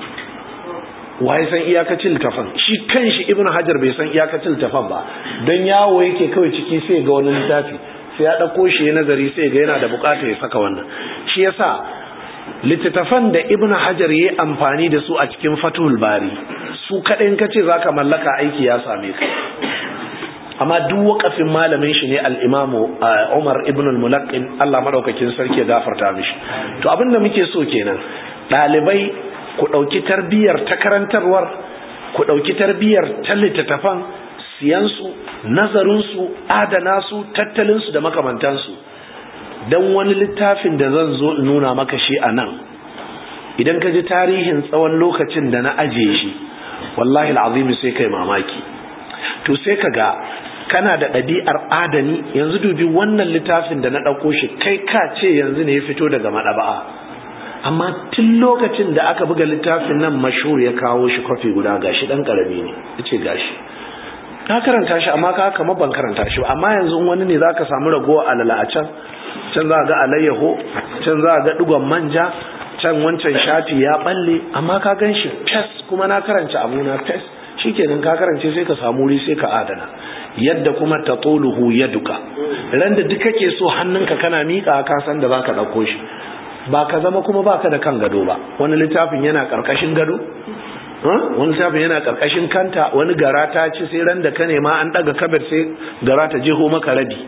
waye san iyakacin littafan shi kanshi ibn hajar bai san iyakacin littafan ba don yawo yake kawai ciki sai ga wani littafi sai ya ɗauko shi ya nazari sai ga yana da bukata ya saka wannan shi yasa littattafan da ibn hajar ya amfani da su a cikin fatul bari su kaɗai ka ce za ka mallaka aiki ya same ka amma duk wakafin malamin shi ne al'imamu umar ibn al-mulaqin allah maɗaukakin sarki ya gafarta mishi to abin da muke so kenan ɗalibai ku ɗauki tarbiyyar ta karantarwar ku ɗauki tarbiyyar ta littattafan siyansu nazarinsu adana su tattalinsu da makamantansu don wani littafin da zan zo in nuna maka shi a nan idan ka ji tarihin tsawon lokacin da na ajiye shi wallahi al'azimi sai kai mamaki to sai ka ga kana da ɗabi'ar adani yanzu dubi wannan littafin da na ɗauko shi kai ka ce yanzu ne ya fito daga maɗaba'a amma tun lokacin da aka buga littafin nan mashhur ya kawo shi kwafi guda gashi ɗan ƙarami ne ya ce gashi ka karanta shi amma ka kama ban karanta shi amma yanzu wani ne za ka samu ragowa alala a can can za a ga alayyaho can za a ga digon manja can wancan shafi ya balle amma ka gan shi fes kuma na karanta abuna fes shikenan ka karance sai ka samu wuri sai ka adana yadda kuma ta tsoluhu ya duka ran da duk kake so hannunka kana miƙa ka san da zaka ɗauko shi ba ka zama kuma baka da kan gado ba wani littafin yana ƙarƙashin gado wani littafin yana ƙarƙashin kanta wani gara ta ci sai ran da ka nema an ɗaga kabir sai gara ta jeho maka rabi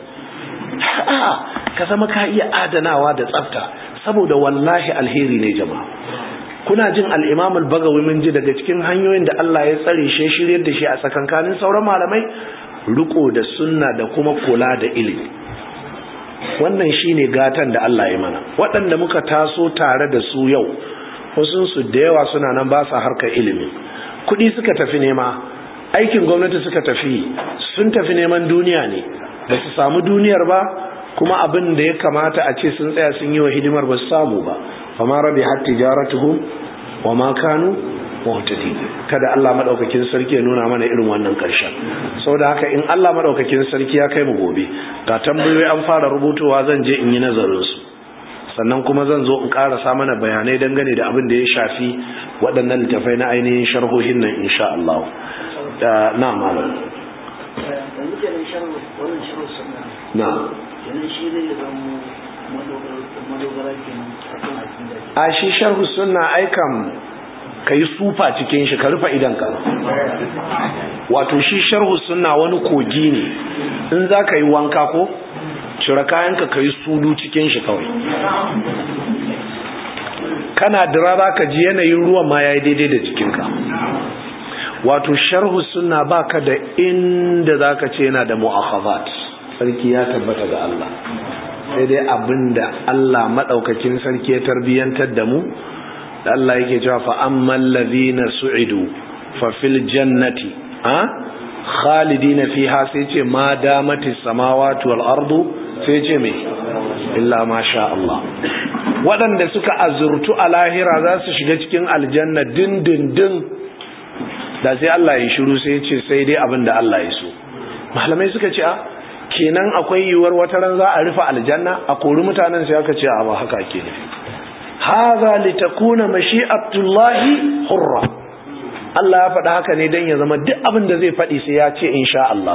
ka zama ka iya adanawa da tsafta saboda wallahi alheri ne jama'a kuna jin al-imam al-bagawi mun ji daga cikin hanyoyin da Allah ya tsare shi shiryar da shi a tsakankanin sauran malamai riko da sunna da kuma kula da ilimi wannan shine gatan da Allah ya mana waɗanda muka taso tare da su yau wasu su da yawa suna nan ba sa harkar ilimi kuɗi suka tafi nema aikin gwamnati suka tafi sun tafi neman duniya ne ba su samu duniyar ba kuma abin da ya kamata a ce sun tsaya sun yi wa hidimar ba su samu ba fama rabi har tijaratuhum wa ma kanu muhtadi kada Allah madaukakin sarki ya nuna mana irin wannan karshen saboda haka in Allah madaukakin sarki ya kai mu gobe ga tambayoyi an fara rubutowa zan je in yi nazarin su sannan kuma zan zo in karasa mana bayanai dangane da abin da ya shafi waɗannan littafai na ainihin sharhohin nan insha Allah na malam na a shi sharhu sunna aikam ka yi sufa cikin shi ka rufe idanka wato shi sharhu sunna wani kogi ne in za ka yi wanka ko cire kayanka ka yi sudu cikin shi kawai kana dira za ka ji yanayin ruwan ma ya yi daidai da jikinka wato sharhu sunna baka da inda za ka ce yana da mu'akhazat sarki ya tabbata ga Allah sai dai abinda Allah madaukakin sarki ya tarbiyantar da mu da Allah yake cewa fa ammal ladhina su'idu fa fil jannati ha khalidina fiha sai ce ma damatis samawati wal ardu sai ce me illa ma sha Allah waɗanda suka azurtu a lahira za su shiga cikin aljanna dindindin da sai Allah ya shiru sai ce sai dai abin da Allah ya so malamai suka ce a kenan akwai yiwuwar wata ran za a rufe aljanna a kori mutanen sai aka ce a ba haka ake nufi hadha litakuna mashi'atullahi hurra Allah ya faɗa haka ne dan ya zama duk abin da zai faɗi sai ya ce insha Allah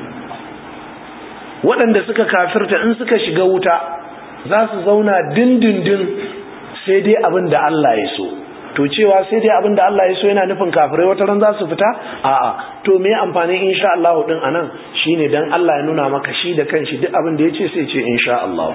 waɗanda suka kafirta in suka shiga wuta za su zauna dindindin sai dai abin da Allah ya so to cewa sai dai abin da Allah ya so yana nufin kafirai wata ran za su fita a'a to me amfanin insha Allah din anan shine dan Allah ya nuna maka shi da kanshi duk abin da yace sai ce insha Allah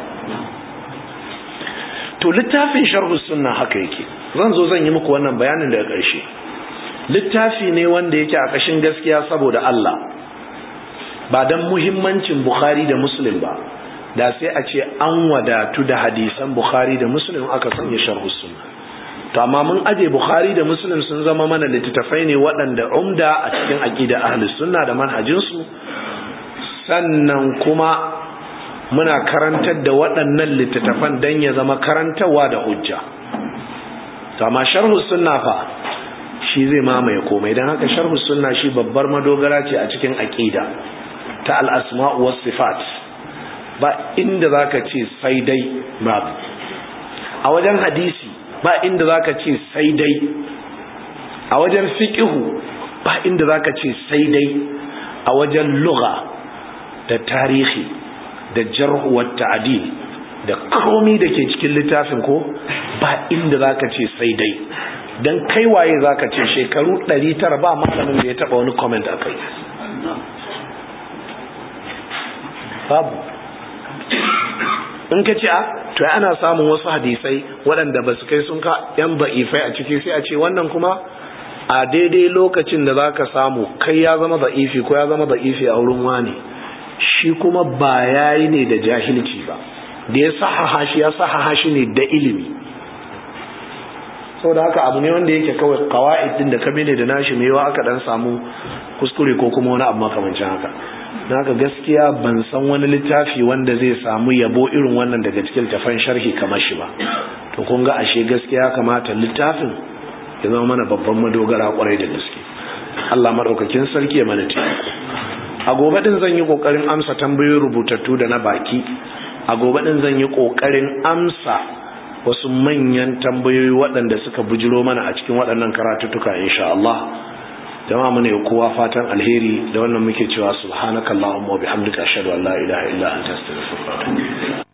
to littafin sharh sunna haka yake zan zo zan yi muku wannan bayanin daga ƙarshe littafi ne wanda yake a kashin gaskiya saboda Allah ba dan muhimmancin Bukhari da Muslim ba da sai a ce an wadatu da hadisan Bukhari da Muslim aka sanya sharh sunna to amma mun aje bukhari da muslim sun zama mana littattafai ne waɗanda umda a cikin aqida ahlus sunna da manhajinsu sannan kuma muna karantar da waɗannan littattafan dan ya zama karantarwa da hujja to amma sharhu sunna fa shi zai mamaye komai dan haka sharhu sunna shi babbar madogara ce a cikin aqida ta al-asma' was sifat ba inda zaka ce sai dai babu a wajen hadisi ba inda zaka ce sai dai a wajen fiqhu ba inda zaka ce sai dai a wajen lugha da tarihi da jarh wa ta'dil da komai da ke cikin littafin ko ba inda zaka ce sai dai dan kai waye zaka ce shekaru 900 ba malamin da ya taba wani comment akai babu in ka ce a to ana samun wasu hadisai waɗanda ba su kai sun ka yan ba'ifai a ciki sai a ce wannan kuma a daidai lokacin da za ka samu kai ya zama ba'ifi ko ya zama ba'ifi a wurin wani shi kuma ba ya yi ne da jahilci ba da ya sahaha shi ya sahaha shi ne da ilimi saboda haka abu ne wanda yake kawai kawa'id din da kame ne da nashi mai yawa aka dan samu kuskure ko kuma wani abu makamancin haka don haka gaskiya ban san wani littafi wanda zai samu yabo irin wannan daga cikin tafan sharhi kamar shi ba to kun ga ashe gaskiya kamata littafin ya zama mana babban madogara kwarai da gaske Allah madaukakin sarki ya mana taimako a gobe din zan yi kokarin amsa tambayoyin rubutattu da na baki a gobe din zan yi kokarin amsa wasu manyan tambayoyi waɗanda suka bujiro mana a cikin waɗannan karatuttuka insha Allah jama'a mune kowa fatan alheri da wannan muke cewa subhanakallahumma wa bihamdika ashhadu an la ilaha illa anta astaghfiruka wa atubu